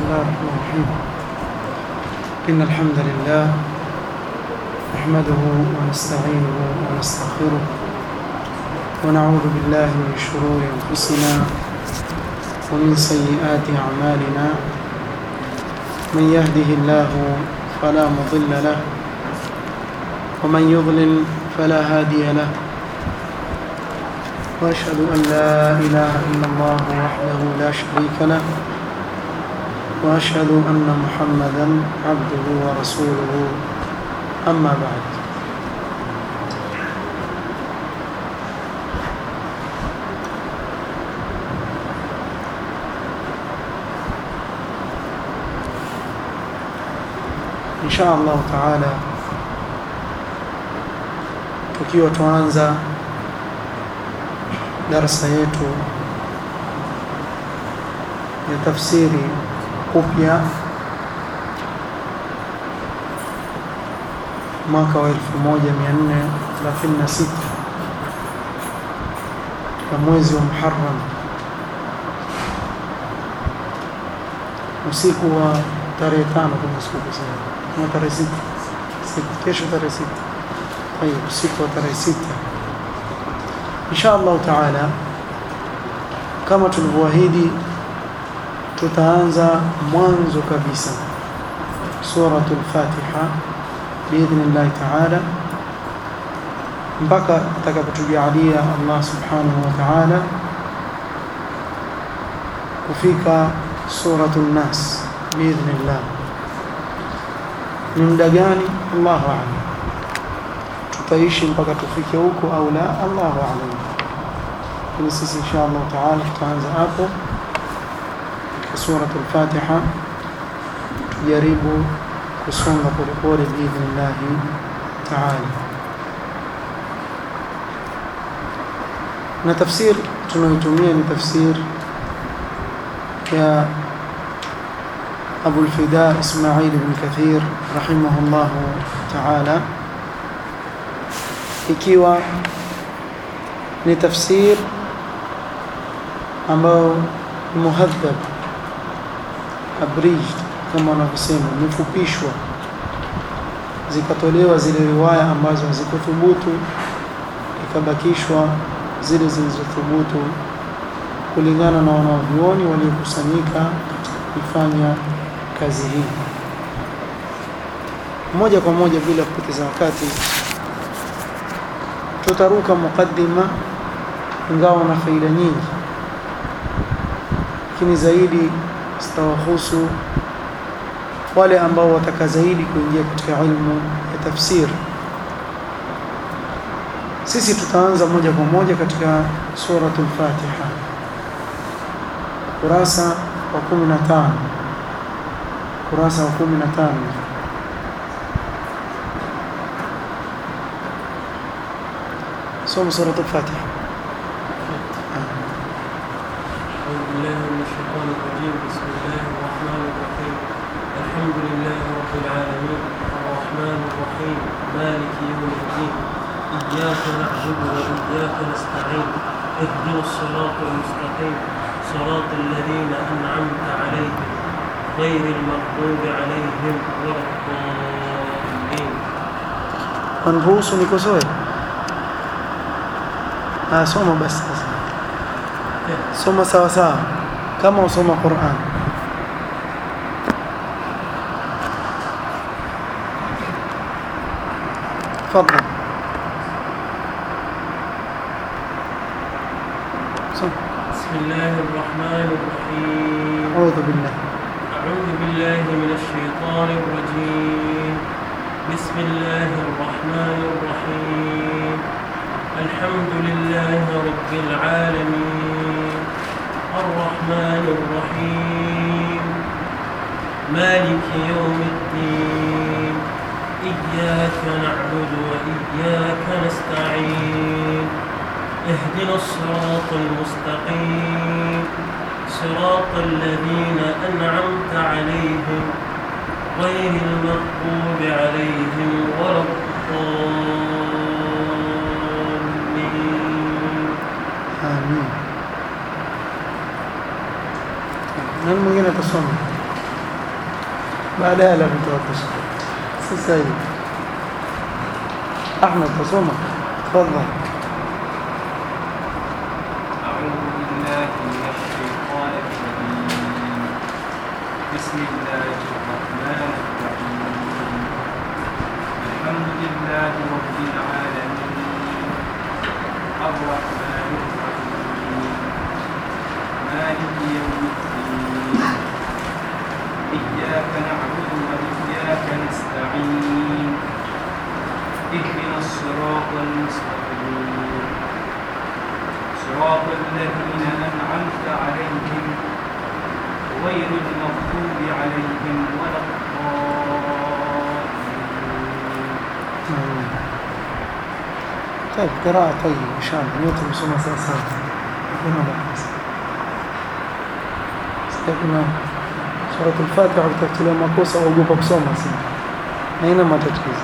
الله الرحمن الرحيم إن الحمد لله نحمده ونستعينه ونستغفره ونعوذ بالله من شرور أنفسنا ومن سيئات أعمالنا من يهده الله فلا مضل له ومن يضلل فلا هادي له واشهد ان لا اله الا الله وحده لا شريك له واشهد ان محمدا عبده ورسوله اما بعد ان شاء الله تعالى tukiwa tuanza darasa yetu ya tafsiri upya mwaka wa 1436 na mwezi wa Muharram usiku wa tarehe tano kama sikusema na tarehe sita kesho tarehe sita طيب usiku wa tarehe sita insha Allah taala kama tulivyoahidi tutaanza mwanzo kabisa suratul Fatiha biidhnillah taala mpaka atakapotujalia Allah subhanahu wa ta'ala kufika suratul Nas biidhnillah ni muda gani Allahu a'lam tutaishi mpaka tufike huko au la Allahu a'lam lakini sisi insha Allah taala tutaanza hapo katika suratul Fatiha tujaribu kusonga polepole biidhnillah taala na tafsir tunayotumia ni tafsir ya Abu al-Fida Ismail ibn Kathir rahimahullah ta'ala ikiwa ni tafsir ambayo muhadhab abridged kama wanavyosema imefupishwa zikatolewa zile riwaya ambazo hazikuthubutu ikabakishwa zile zilizothubutu kulingana na wanavyuoni waliokusanyika katika kuifanya kazi hii moja kwa moja bila kupoteza wakati tutaruka mukaddima ingawa na faida nyingi lakini zaidi zitawahusu wale ambao wataka zaidi kuingia katika ilmu ya tafsir sisi tutaanza moja kwa moja katika suratul Fatiha kurasa wa 15 kurasa wa 15 سوم سورة الفاتحة أعوذ بالله من الشيطان الرجيم بسم الله الرحمن الرحيم الحمد لله رب العالمين الرحمن الرحيم مالك يوم الدين إياك نعبد وإياك نستعين اهدنا الصراط المستقيم صراط الذين أنعمت عليهم غير المغضوب عليهم ولا الضالين Waniruhusu nikosoe? Ah, soma basi sasa. Soma sawa sawa kama usoma Qur'an. تفضل سم. بسم الله الرحمن الرحيم أعوذ بالله أعوذ بالله من الشيطان الرجيم بسم الله الرحمن الرحيم الحمد لله رب العالمين الرحمن الرحيم مالك يوم الدين إياك نعبد وإياك نستعين اهدنا الصراط المستقيم صراط الذين أنعمت عليهم غير المغضوب عليهم ولا الضالين آمين nani mwingine atasoma baadaye la mtoto sasa hivi Ahmed tasoma tafadhali أعوذ بالله من الشيطان الرجيم بسم الله الرحمن الرحيم الحمد لله رب العالمين الرحمن الرحيم مالك يوم الدين إياك نعبد وإياك نستعين اهدنا الصراط المستقيم صراط الذين أنعمت عليهم غير المغضوب عليهم ولا الضالين طيب قراءة طيب إن شاء الله نيوتن مسومة ساسا هنا بحث استقنا سورة الفاتحة بتكتلوا مكوسة وقوبة بسومة سنة هنا ما تتكيز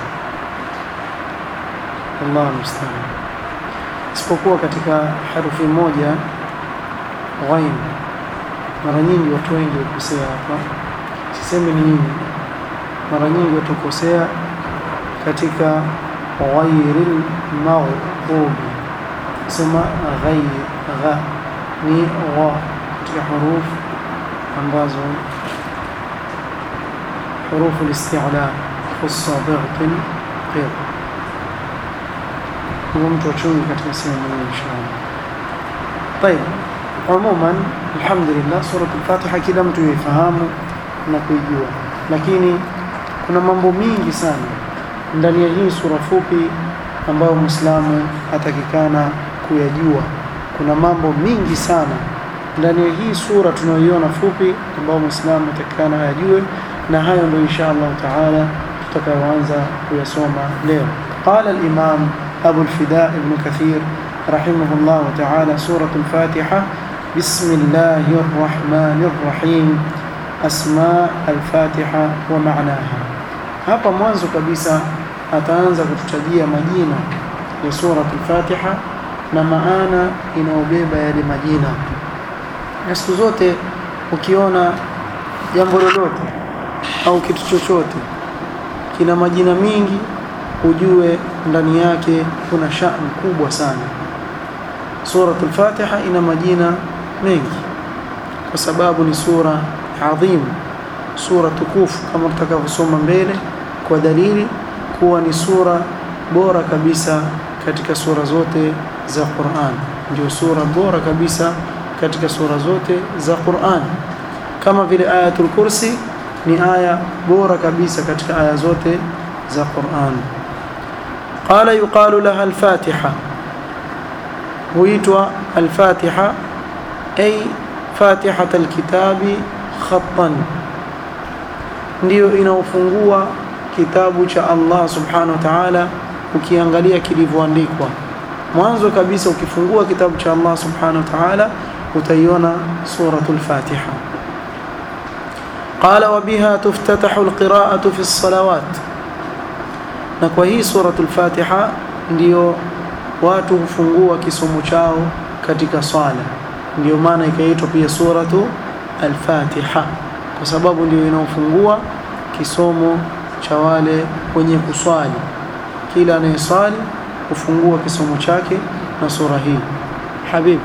الله المستعان isipokuwa katika herufi moja ghain mara nyingi watu wengi hukosea hapa sisemi ni nyingi mara nyingi watu hukosea katika ghairil maghdubi sema ghair gha ni gha katika hurufu ambazo hurufu al-isti'la khussa bightin qir huwa mtu achungi katika sehemu hii inshallah طيب عموما الحمد لله سورة الفاتحة kila mtu yaifahamu na kuijua lakini kuna mambo mingi sana ndani ya hii sura fupi ambayo Muislamu atakikana kuyajua kuna mambo mingi sana ndani ya hii sura tunayoiona fupi ambayo Muislamu atakikana ayajue na hayo ndio insha Allah taala tutakayoanza kuyasoma leo قال الإمام أبو الفداء ابن كثير رحمه الله تعالى سورة الفاتحة بسم الله الرحمن الرحيم أسماء الفاتحة ومعناها hapa mwanzo kabisa ataanza kututajia majina ya surat al-Fatiha na maana inayobeba yale majina. Na siku zote ukiona jambo lolote au kitu chochote kina majina mingi, ujue ndani yake kuna shani kubwa sana. Surat al-Fatiha ina majina mengi kwa sababu ni sura adhim, sura tukufu kama tutakavyosoma mbele kwa dalili kuwa ni sura bora kabisa katika sura zote za Qur'an. Ndio sura bora kabisa katika sura zote za Qur'an, kama vile Ayatul Kursi ni aya bora kabisa katika aya zote za Qur'an. Qala yuqalu laha al-Fatiha, huitwa al-Fatiha ay fatihat al-kitabi khattan, ndiyo inaofungua kitabu cha Allah subhanahu wa ta'ala ukiangalia kilivyoandikwa mwanzo kabisa ukifungua kitabu cha Allah subhanahu wa ta'ala utaiona suratul Fatiha qala wa biha tuftatahu alqira'atu fi as-salawat na kwa hii suratul Fatiha ndio watu hufungua kisomo chao katika swala ndio maana ikaitwa pia suratu al-Fatiha kwa sababu ndio inaofungua kisomo cha wale wenye kuswali. Kila anayeswali hufungua kisomo chake na sura hii. Habib,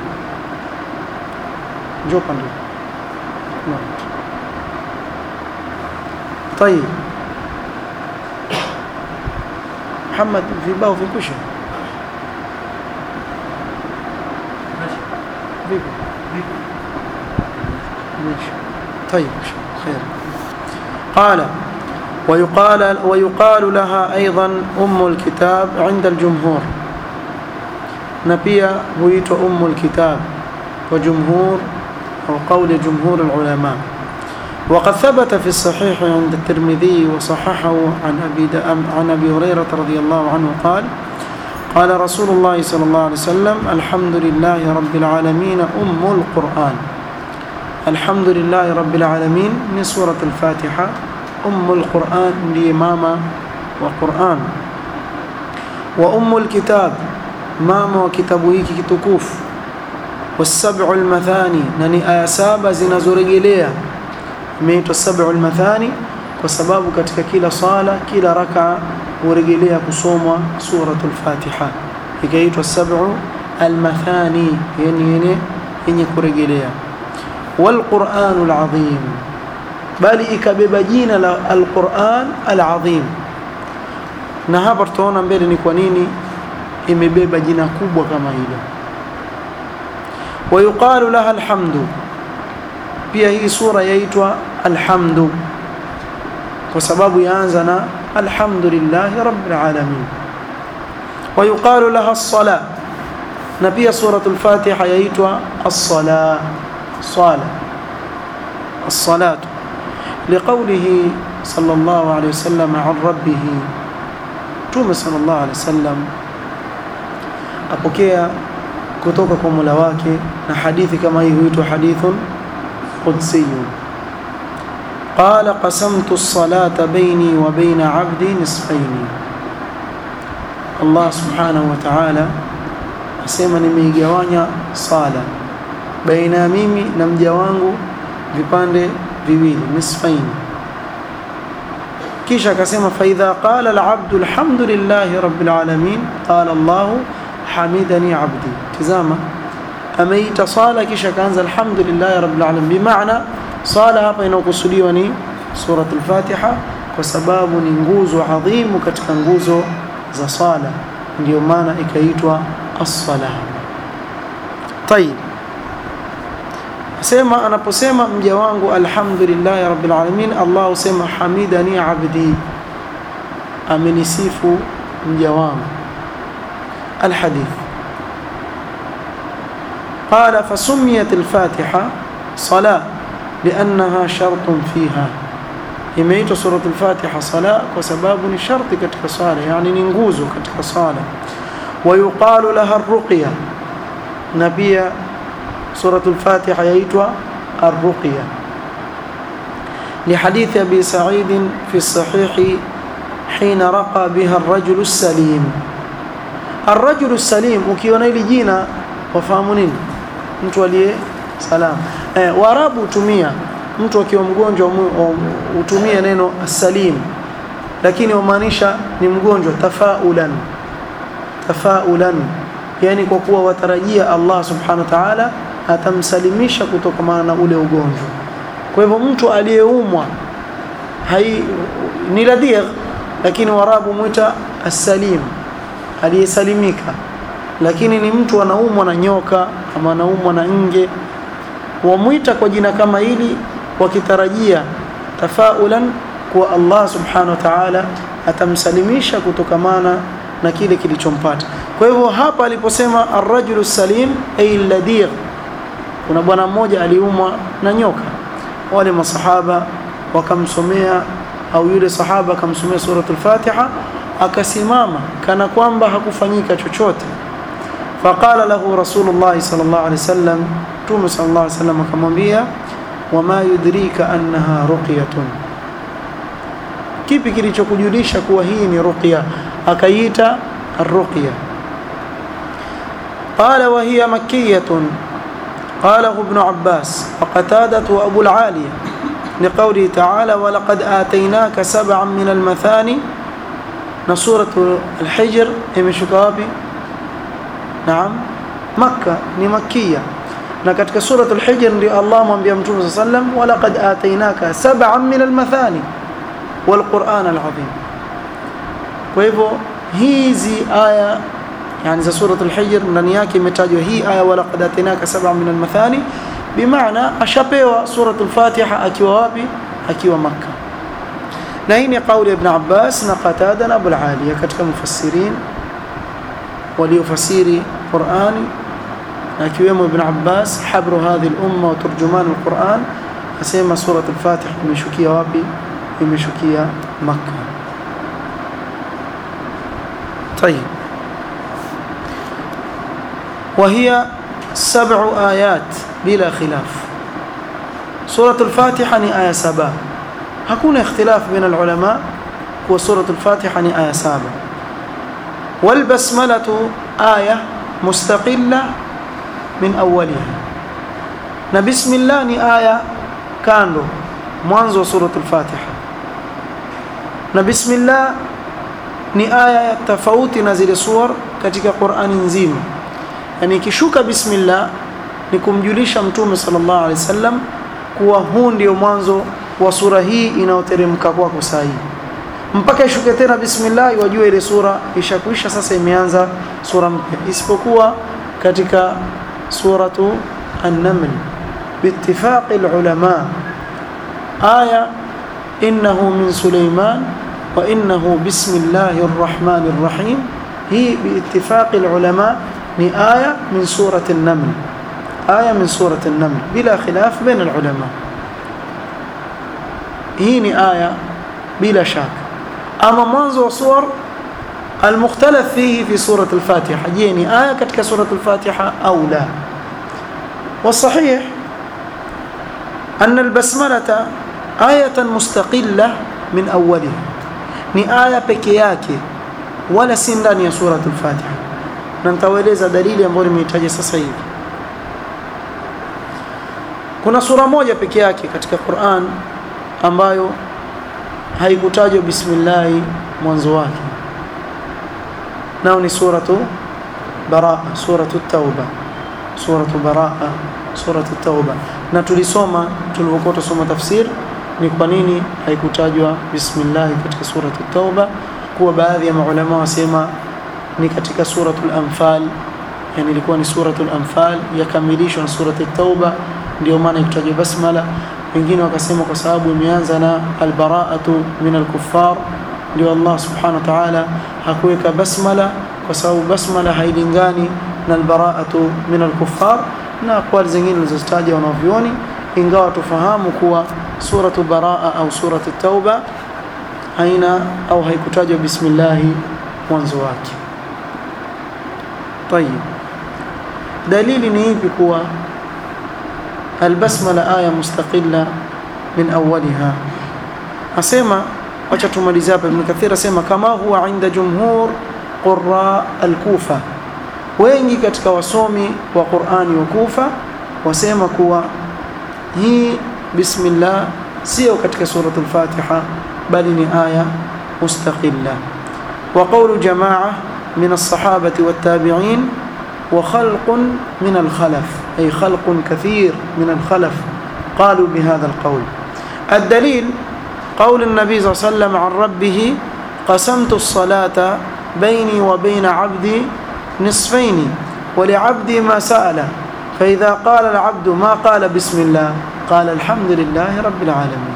njoo pande. طيب محمد vibao vikwisha vipi ماشي طيب خير قال ويقال ويقال لها أيضا أم الكتاب عند الجمهور نبيا هويت أم الكتاب وجمهور أو قول جمهور العلماء وقد ثبت في الصحيح عند الترمذي وصححه عن أبي, عن أبي هريرة رضي الله عنه قال قال رسول الله صلى الله عليه وسلم الحمد لله رب العالمين أم القرآن الحمد لله رب العالمين من سورة الفاتحة أم القرآن لماما وقرآن وأم الكتاب ماما وكتابه كتكوف والسبع المثاني نني آية سابة زنزورجلية ميت السبع المثاني kwa sababu katika kila sala kila raka hurejelea kusomwa suratul Fatiha ikaitwa sab'u almathani yani yenye yenye kurejelea walquranul azim bali ikabeba jina la alquran alazim na hapa tutaona mbele ni kwa nini imebeba jina kubwa kama hilo wayuqalu laha alhamdu pia hii sura yaitwa alhamdu kwa sababu yaanza na alhamdulillahi rabbil alamin wayuqalu laha as-sala na pia suratul fatiha yaitwa as-sala sala as-salatu liqawlihi sallallahu alayhi wasallam an rabbih tume sallallahu alayhi wasallam apokea kutoka kwa Mola wake na hadithi kama hii huitwa hadithun qudsiyun قال قسمت الصلاة بيني وبين عبدي نصفين الله سبحانه وتعالى asema nimeigawanya sala baina mimi na mja wangu vipande viwili nisfaini kisha akasema fa idha qala al-abdu alhamdulillahi rabbil alamin qala Allah hamidani abdi tazama ameita sala kisha kaanza alhamdulillahi rabbil alamin bimaana sala hapa inakusudiwa ni suratul fatiha kwa sababu ni nguzo adhimu katika nguzo za sala ndio maana ikaitwa as-sala طيب sema anaposema mja wangu alhamdulillahi rabbil alamin Allah husema hamidani abdi amenisifu mja wangu الحديث قال فسميت الفاتحة صلاة لأنها شرط فيها imeitwa surat al-Fatiha sala kwa sababu ni sharti katika sala yani ni nguzo katika sala wayuqalu laha ar-ruqya na pia surat al-Fatiha yaitwa ar-ruqya لحديث أبي سعيد في الصحيح حين رقى بها الرجل السليم الرجل السليم ukiona hili jina wafahamu nini mtu aliye salam eh, waarabu hutumia mtu akiwa mgonjwa hutumia neno salim lakini wamaanisha ni mgonjwa tafaulan tafaulan yani kwa kuwa watarajia Allah subhanahu wa ta'ala atamsalimisha kutokana na ule ugonjwa kwa hivyo mtu aliyeumwa hai ni ladigh lakini warabu mwita as-salim aliyesalimika lakini ni mtu anaumwa na nyoka ama anaumwa na nge wamwita kwa jina kama hili wakitarajia tafaulan kuwa Allah subhanahu wa ta'ala atamsalimisha kutokamana na kile kilichompata kwa hivyo hapa aliposema ar-rajulu salim ay ladigh kuna bwana mmoja aliumwa na nyoka wale masahaba wakamsomea au yule sahaba akamsomea suratul Fatiha akasimama kana kwamba hakufanyika chochote faqala lahu rasulullah sallallahu alaihi wasallam tume sallallahu alaihi wasallam akamwambia wama yudrika annaha ruqyatun kipi kilichokujulisha kuwa hii ni ruqya akaita الرقية قال وهي مكية قاله ابن عباس وقتادة وأبو العالية لقوله تعالى ولقد آتيناك سبعا من المثاني نصورة الحجر إمشكابي نعم مكة نمكية نكتك سورة الحجر الله من بيمتون صلى الله عليه وسلم ولقد آتيناك سبعا من المثاني والقرآن العظيم ويبو hizi aya yani za suratul hijr ndani yake imetajwa hii aya wala qad atinaka sab'a min al-mathani bimaana ashapewa suratul fatiha akiwa wapi akiwa makka na hii ni kauli ibn abbas na qatada na abul aliya katika mufassirin waliofasiri qurani na akiwemo ibn abbas habru hadhihi al-umma wa turjuman al-quran asema suratul fatiha imeshukia wapi imeshukia makka طيب وهي سبع آيات بلا خلاف سورة الفاتحة ني آية سبع هكون اختلاف بين العلماء وسورة الفاتحة ني آية سبع والبسملة آية مستقلة من أولها نبسم الله ني آية كانوا منذ سورة الفاتحة na bismillah ni aya tofauti na zile suwar katika Qur'ani nzima yani ikishuka bismillah ni kumjulisha mtume sallallahu alaihi wasallam kuwa huu ndio mwanzo wa sura hii inayoteremka kwako saa hii mpaka ishuke tena bismillah wajue ile sura ishakwisha sasa imeanza sura mpya isipokuwa katika suratu an-naml biittifaq al-ulama aya innahu min sulaiman wa innahu bismillahir rahmanir rahim hii biittifaq al-ulama ni aya min surati an-naml aya min surati an-naml bila khilaf bain al-ulama hii ni aya bila shaka ama mwanzo wa suwar المختلف فيه في سورة الفاتحة جيني آية كتك سورة الفاتحة أو لا والصحيح أن البسملة آية مستقلة من أولها ni aya peke yake wala si ndani ya surat al-Fatiha na nitawaeleza dalili ambayo nimeitaja sasa hivi kuna sura moja peke yake katika Qur'an ambayo haikutajwa bismillah mwanzo wake nao ni suratu baraa suratu tauba suratu baraa suratu tauba na tulisoma tulipokuwa tusoma tafsir ni kwa nini haikutajwa bismillah katika suratu tauba kuwa baadhi ya maulama wasema ni katika suratul anfal yani ilikuwa ni suratul anfal yakamilishwa na suratu tauba ndio maana ikutajwa basmala wengine wakasema kwa sababu imeanza na albaraatu min alkuffar ndio Allah subhanahu wa ta'ala hakuweka basmala kwa sababu basmala hailingani na albaraatu min alkuffar na aqwali zingine zilizotaja wanavyoni ingawa tufahamu kuwa suratu baraa au suratu tauba haina au haikutajwa bismillah mwanzo wake طيب dalili ni ipi kuwa البسمله ايه مستقله من اولها اسمع wacha tumalize hapa Ibn Kathir asema kama huwa inda jumhur qurra al-Kufa wengi katika wasomi wa Qur'ani wa Kufa wasema kuwa hii bismillah sio katika surat al-Fatiha bali ni aya mustaqilla wa qawlu jamaa min as-sahabati wat-tabi'in wa khalqun min al-khalaf ay khalqun kathir min al-khalaf qalu bihadha al-qawl الدليل قول النبي صلى الله عليه وسلم عن ربه قسمت الصلاة بيني وبين عبدي نصفين ولعبدي ما سأل فإذا قال العبد ما قال بسم الله قال الحمد لله رب العالمين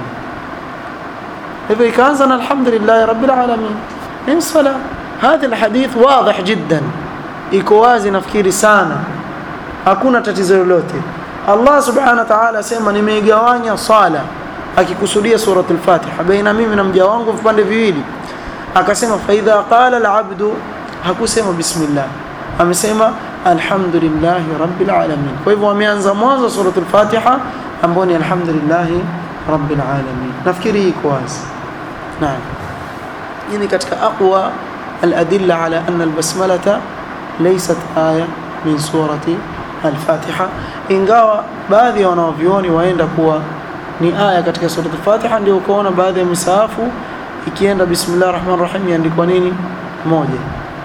إذا كان الحمد لله رب العالمين من الصلاة هذا الحديث واضح جدا ikowazi nafikiri sana hakuna tatizo lolote Allah subhanahu wa ta'ala asema nimeigawanya sala akikusudia surat al-Fatiha baina mimi na mja wangu vipande viwili akasema fa idha qala al-abdu hakusema bismillah amesema alhamdulillahi rabbil alamin kwa hivyo ameanza mwanzo surat al-Fatiha ambao ni alhamdulillahi rabbil alamin nafikiri iko wazi naam hii ni katika aqwa al-adilla ala anna al-basmalata laysat aya min surati al-Fatiha ingawa baadhi ya wanavyuoni waenda kuwa ni aya katika sura al-Fatiha ndio ukaona baadhi ya misahafu ikienda bismillah rahman rahim iandikwa nini moja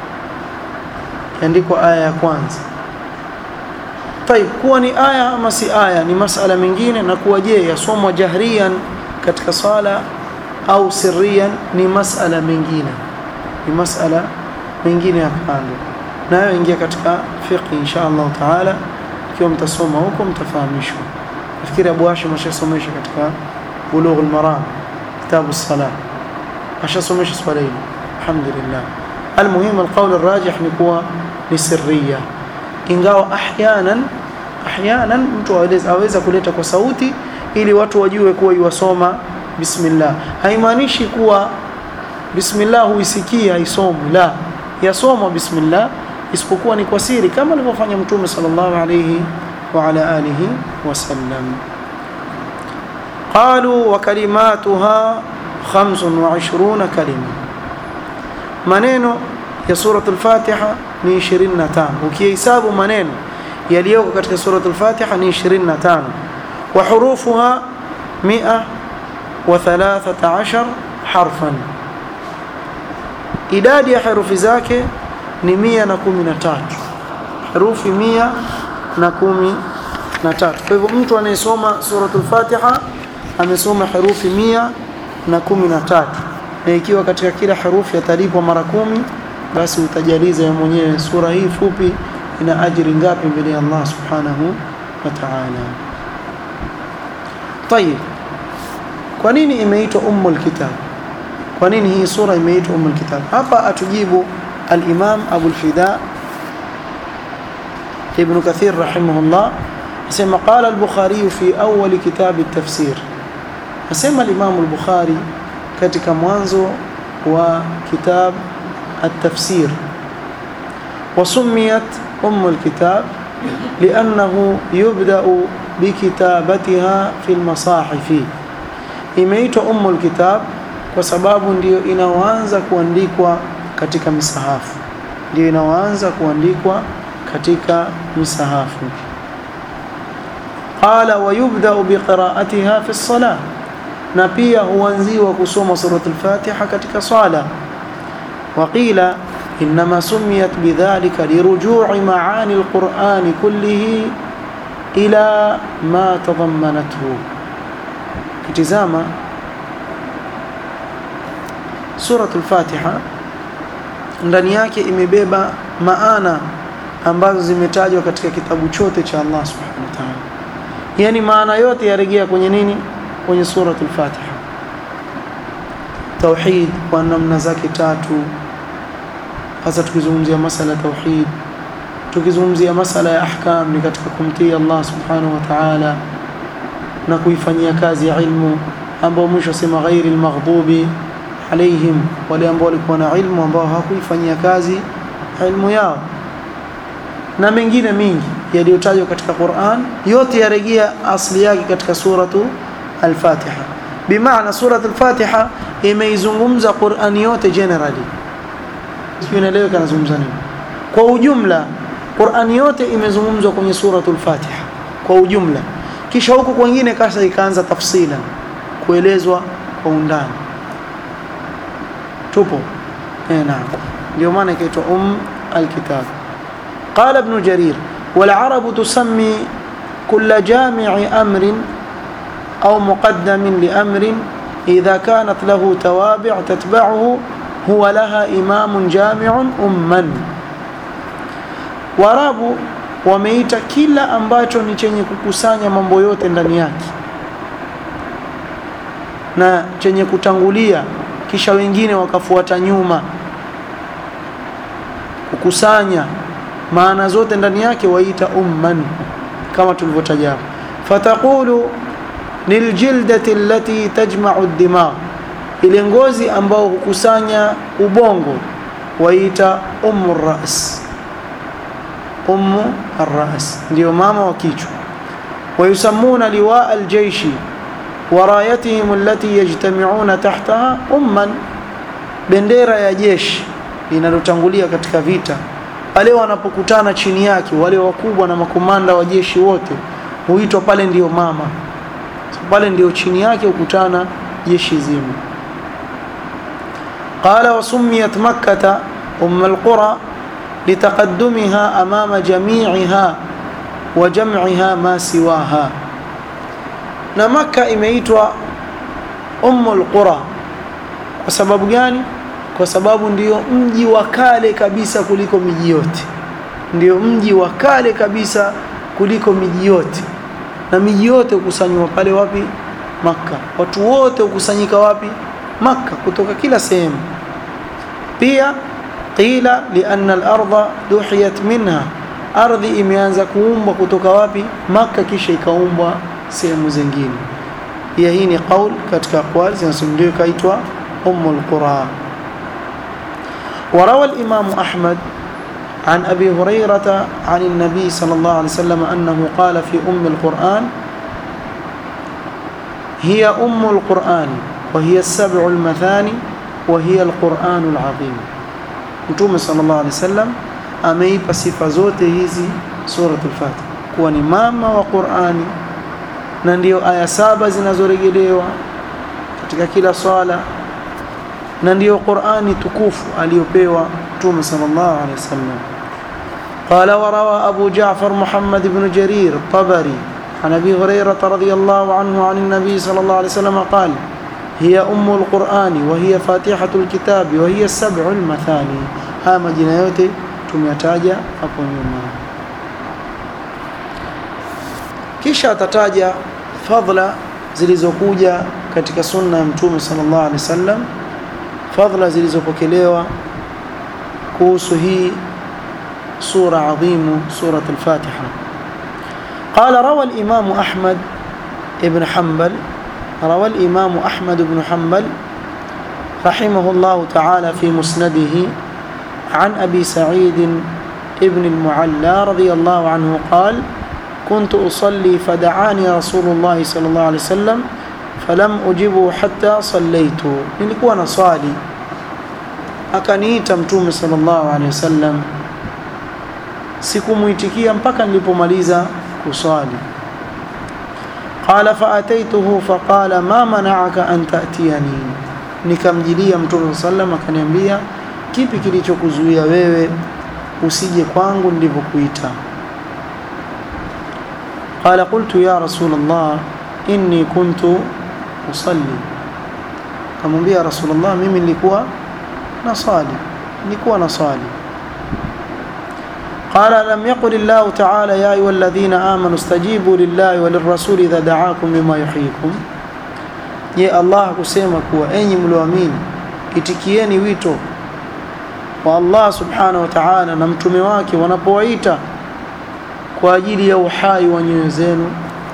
iandikwa aya ya kwanza طيب kuwa ni aya ama si aya ni masala mengine na kuwa je yasomwa jahriyan katika sala au sirriyan ni masala mengine ni masala mengine ya kando nayo ingia katika fiqh insha Allah taala ikiwa mtasoma huko mtafahamishwa nafikiri Abu Hashim ashasomesha katika Bulugh al-Maram kitabu as-salah ashasomesha swala hili alhamdulillah almuhim alqawl arrajih ni kuwa ni sirriya ingawa ahyanan ahyanan mtu aweza aweza kuleta kwa sauti ili watu wajue kuwa yuwasoma bismillah haimaanishi kuwa bismillah huisikia isomwe la yasomwa bismillah isipokuwa ni kwa siri kama alivyofanya mtume sallallahu alayhi وعلى آله وسلم قالوا وكلماتها خمس وعشرون كلمة maneno ya surat al-Fatiha ni 25 ukihesabu maneno yaliyoko katika surat al-Fatiha ni 25 wa hurufuha 113 harfan idadi ya herufi zake ni mia na kumi na tatu herufi mia na kumi na tatu kwa hivyo mtu anayesoma suratul fatiha amesoma herufi mia na kumi na tatu na ikiwa katika kila herufi atalipwa mara kumi basi utajaliza ya mwenyewe sura hii fupi ina ajiri ngapi mbele ya Allah subhanahu wa ta'ala طيب kwa nini imeitwa ummul kitab kwa nini hii sura imeitwa ummul kitab hapa atujibu al-imam Abu al-Fida ibn Kathir rahimahullah asema qala al-Bukhari fi awwal kitab at-tafsir asema al-imam al-Bukhari katika mwanzo wa kitab at-tafsir وسميت أم الكتاب لأنه يبدأ بكتابتها في المصاحف imeitwa ummul kitab kwa sababu ndiyo inaoanza kuandikwa katika misahafu ndiyo inaoanza kuandikwa katika misahafu qala wa yubda'u biqira'atiha fi as-salah na pia huanziwa kusoma suratul fatiha katika swala وقيل إنما سميت بذلك لرجوع معاني القرآن كله إلى ما تضمنته kitizama suratul fatiha ndani yake imebeba maana ambazo zimetajwa katika kitabu chote cha Allah subhanahu wa ta'ala yani maana yote yarejea kwenye nini kwenye suratul fatiha tauhid kwa namna zake tatu hasa tukizungumzia masala tauhid tukizungumzia masala ya ahkam ni katika kumtii Allah subhanahu wa ta'ala na kuifanyia kazi ya ilmu ambao mwisho sema ghairi almaghdubi alaihim wale ambao walikuwa na ilmu ambao hawakuifanyia kazi ilmu yao na mengine mingi yaliyotajwa katika Qur'an yote yarejea asli yake katika suratu al-Fatiha bimaana suratu al-Fatiha imeizungumza Qur'an yote generally sio inaeleweka nazungumza nini kwa ujumla Qur'an yote imezungumzwa kwenye suratu al-Fatiha kwa ujumla kisha huko kwingine kasa ikaanza tafsila kuelezwa kwa undani tupo eh naam ndio maana ikaitwa um alkitab قال ابن جرير والعرب تسمي كل جامع أمر أو مقدم لأمر إذا كانت له توابع تتبعه هو لها إمام جامع أما warabu wameita kila ambacho ni chenye kukusanya mambo yote ndani yake na chenye kutangulia kisha wengine wakafuata nyuma kukusanya maana zote ndani yake waita umman kama tulivyotaja fataqulu liljildati allati tajma'u ad-dimagh ile ngozi ambao hukusanya ubongo waita ummu ras ummu ar-ras ndio mama wa kichwa ويسمون لواء الجيش ورايتهم التي يجتمعون تحتها umman bendera ya jeshi linalotangulia katika vita pale wanapokutana chini yake wale wakubwa na makomanda wa jeshi wote huitwa pale ndiyo mama pale ndiyo chini yake hukutana jeshi zima قال وسميت مكة أم القرى لتقدمها أمام جميعها وجمعها ما سواها na Makka imeitwa Ummul Qura kwa sababu gani? Kwa sababu ndiyo mji wa kale kabisa kuliko miji yote, ndiyo mji wa kale kabisa kuliko miji yote, na miji yote hukusanywa pale wapi? Makka. Watu wote hukusanyika wapi? Makka, kutoka kila sehemu. Pia qila lianna al-ardha duhiyat minha, ardhi imeanza kuumbwa kutoka wapi? Makka, kisha ikaumbwa sehemu zingine. Pia hii ni qaul katika aqwal zinazosimuliwa kaitwa Ummul Qura. وروى الإمام أحمد عن أبي هريرة عن النبي صلى الله عليه وسلم أنه قال في أم القرآن هي أم القرآن وهي السبع المثاني وهي القرآن العظيم Mtume sallallahu alaihi wasallam ameipa sifa zote hizi suratul Fatiha kuwa ni mama wa Qur'ani na ndiyo aya saba zinazorejelewa katika kila swala na ndiyo Qur'ani tukufu aliyopewa Mtume sallallahu alaihi wasallam قال وروى أبو جعفر محمد بن جرير الطبري عن أبي هريرة رضي الله عنه عن النبي صلى الله عليه وسلم قال هي أم القرآن وهي فاتحة الكتاب وهي السبع المثاني ها majina yote tumeyataja hapo nyuma kisha atataja fadla zilizokuja katika sunna ya mtume sallallahu alaihi wasallam fadla zilizopokelewa kuhusu hii سورة عظيمة سورة الفاتحة قال روى الإمام أحمد بن حنبل روى الإمام أحمد بن حنبل رحمه الله تعالى في مسنده عن أبي سعيد ابن المعلى رضي الله عنه قال كنت أصلي فدعاني رسول الله صلى الله عليه وسلم فلم أجبه حتى صليت nilikuwa naswali akaniita mtume sallallahu alaihi wasallam sikumuitikia mpaka nilipomaliza kuswali qala faataituhu faqala ma mana'aka an ta'tiyani nikamjilia mtume sallam akaniambia kipi kilichokuzuia wewe usije kwangu nilipokuita qala qultu ya rasul allah inni kuntu usalli kamwambia rasul allah mimi nilikuwa nasali nilikuwa nasali قال لم يقل الله تعالى يا أيها الذين آمنوا استجيبوا لله وللرسول إذا دعاكم بما يحييكم je allah kusema kuwa enyi mlioamini itikieni wito wa allah subhanahu wa ta'ala na mtume wake wanapowaita kwa ajili ya uhai wa nyoyo zenu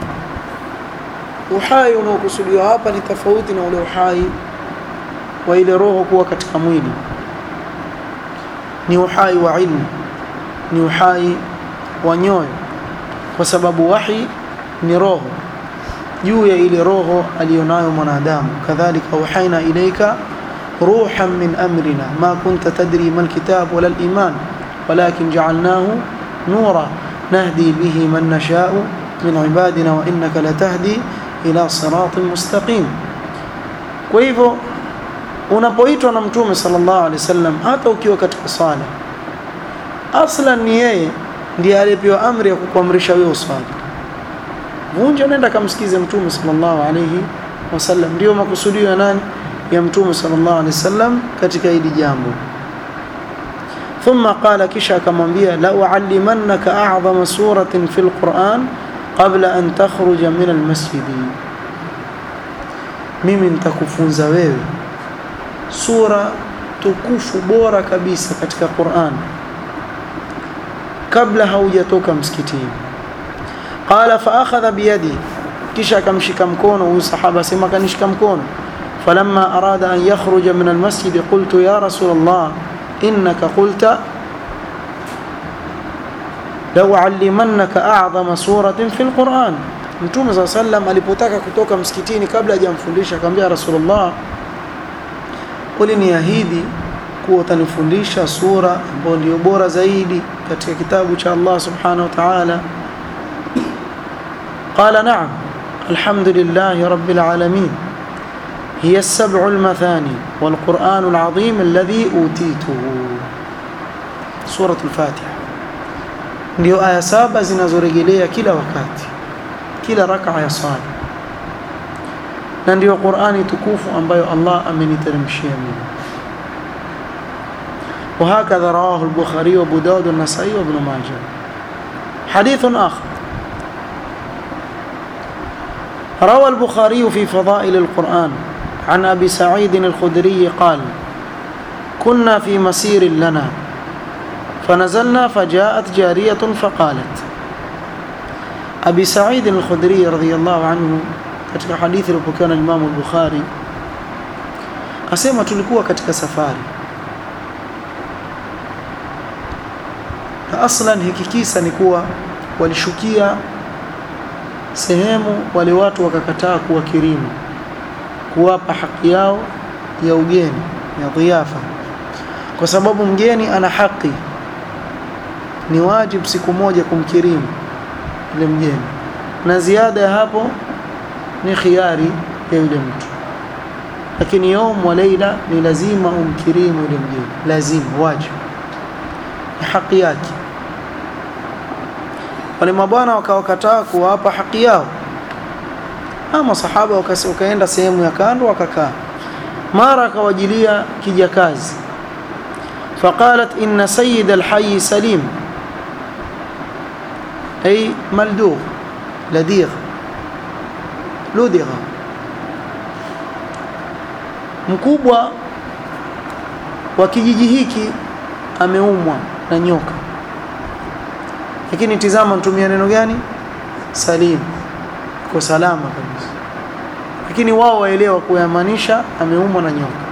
uhai unaokusudiwa hapa ni tofauti na ule uhai wa ile roho kuwa katika mwili ni uhai wa ilmu ni uhai wa nyoyo kwa sababu wahi ni roho juu ya ile roho aliyonayo mwanadamu kadhalika uhaina ilaika ruhan min amrina ma kunta tadri ma alkitab wala aliman walakin ja'alnahu nura nahdi bihi man nasha'u min ibadina wa innaka latahdi ila siratin mustaqim kwa hivyo unapoitwa na mtume sallallahu alaihi wasallam hata ukiwa katika sala aslan ni yeye ndiye aliyepewa amri ya kukuamrisha wewe uswali vunja nenda kamsikize mtume sallallahu alayhi wasallam ndio makusudio ya nani ya mtume sallallahu alayhi wasallam katika hili jambo ثم قال kisha akamwambia la uallimannaka a'zama suratin fil Qur'an qabla an takhruja min al-masjid mimi nitakufunza wewe sura tukufu bora kabisa katika Qur'an kabla haujatoka msikitini qala fa akhadha biyadi kisha akamshika mkono huyu sahaba sema kanishika mkono falamma arada an yakhruja min almasjid qultu ya rasul allah innaka qulta law allimannaka a'zama suratin fil quran mtume saa sallam alipotaka kutoka msikitini kabla hajamfundisha akamwambia rasulullah uliniahidi kuwa utanifundisha sura ambayo ndio bora zaidi katika kitabu cha Allah subhanahu wa ta'ala قال نعم الحمد لله رب العالمين هي السبع المثاني والقرآن العظيم الذي أوتيته سورة الفاتحة ndio aya saba zinazorejelea kila wakati kila raka ya swala na ndio Qur'ani tukufu ambayo Allah ameniteremshia mimi وهكذا رواه البخاري وابو داود والنسائي وابن ماجه حديث آخر روى البخاري في فضائل القرآن عن أبي سعيد الخدري قال كنا في مسير لنا فنزلنا فجاءت جارية فقالت أبي سعيد الخدري رضي الله عنه katika hadithi iliyopokewa na Imam al-Bukhari asema tulikuwa katika safari na aslan hiki kisa ni kuwa walishukia sehemu wale watu wakakataa kuwakirimu kuwapa haki yao ya ugeni ya dhiafa kwa sababu mgeni ana haki ni wajibu siku moja kumkirimu yule mgeni na ziada ya hapo ni khiari ya yule mtu lakini yaum wa leila ni lazima umkirimu yule mgeni lazima wajibu ni haki yake wale mabwana wakawakataa kuwapa haki yao ama sahaba wakaenda sehemu ya kando wakakaa mara akawajilia kijakazi فقالت إن سيد الحي سليم أي ملدوغ لديغ لدغ mkubwa wa kijiji hiki ameumwa na nyoka lakini tizama mtumia neno gani salim kwa salama kabisa lakini wao waelewa kuyamaanisha ameumwa na nyoka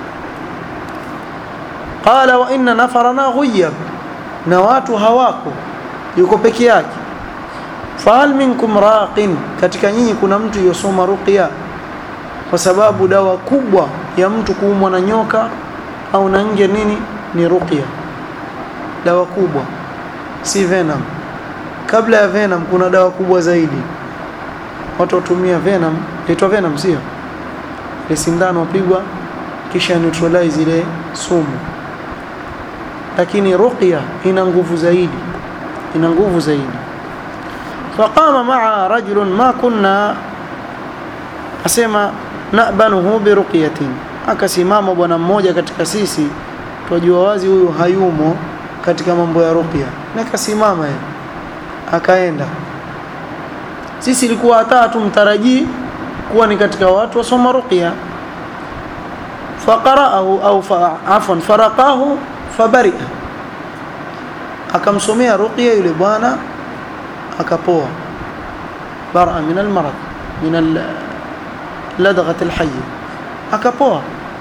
qala wa inna nafarana ghuyab na watu hawako yuko peke yake fahal minkum raqin katika nyinyi kuna mtu yosoma ruqya kwa sababu dawa kubwa ya mtu kuumwa na nyoka au na nge nini ni ruqya dawa kubwa si venom kabla ya venom kuna dawa kubwa zaidi watu watumia venom inaitwa venom sio ile sindano wapigwa kisha neutralize ile sumu lakini ruqya ina nguvu zaidi ina nguvu zaidi faqama maa rajulun ma kunna asema nabanuhu biruqyatin akasimama bwana mmoja katika sisi twajua wazi huyu hayumo katika mambo ya ruqya na akasimama yeye akaenda sisi ilikuwa hata tumtarajii kuwa ni katika watu wasoma ruqya faqara'ahu au fa, afwan faraqahu fabaria akamsomea ruqya yule bwana akapoa bara min almarad min ladghat alhayy akapoa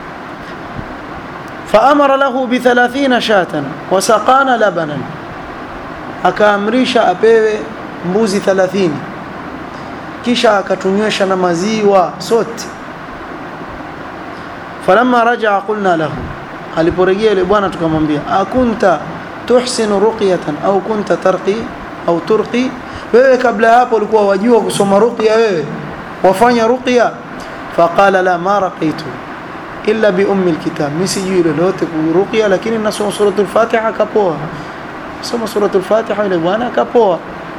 فأمر له بثلاثين شاة وسقانا لبنا akaamrisha apewe mbuzi 30 kisha akatunywesha na maziwa sote falamma rajaa qulna lahu aliporejea yule bwana tukamwambia akunta tuhsinu ruqyatan au kunta tarqi au turqi wewe kabla hapo ulikuwa wajua kusoma ruqya wewe wafanya ruqya faqala la ma raqitu illa bi ummi alkitab mimi sijui lolote kuruqya lakini nasoma suratul fatiha kapoa soma suratul fatiha yule bwana kapoa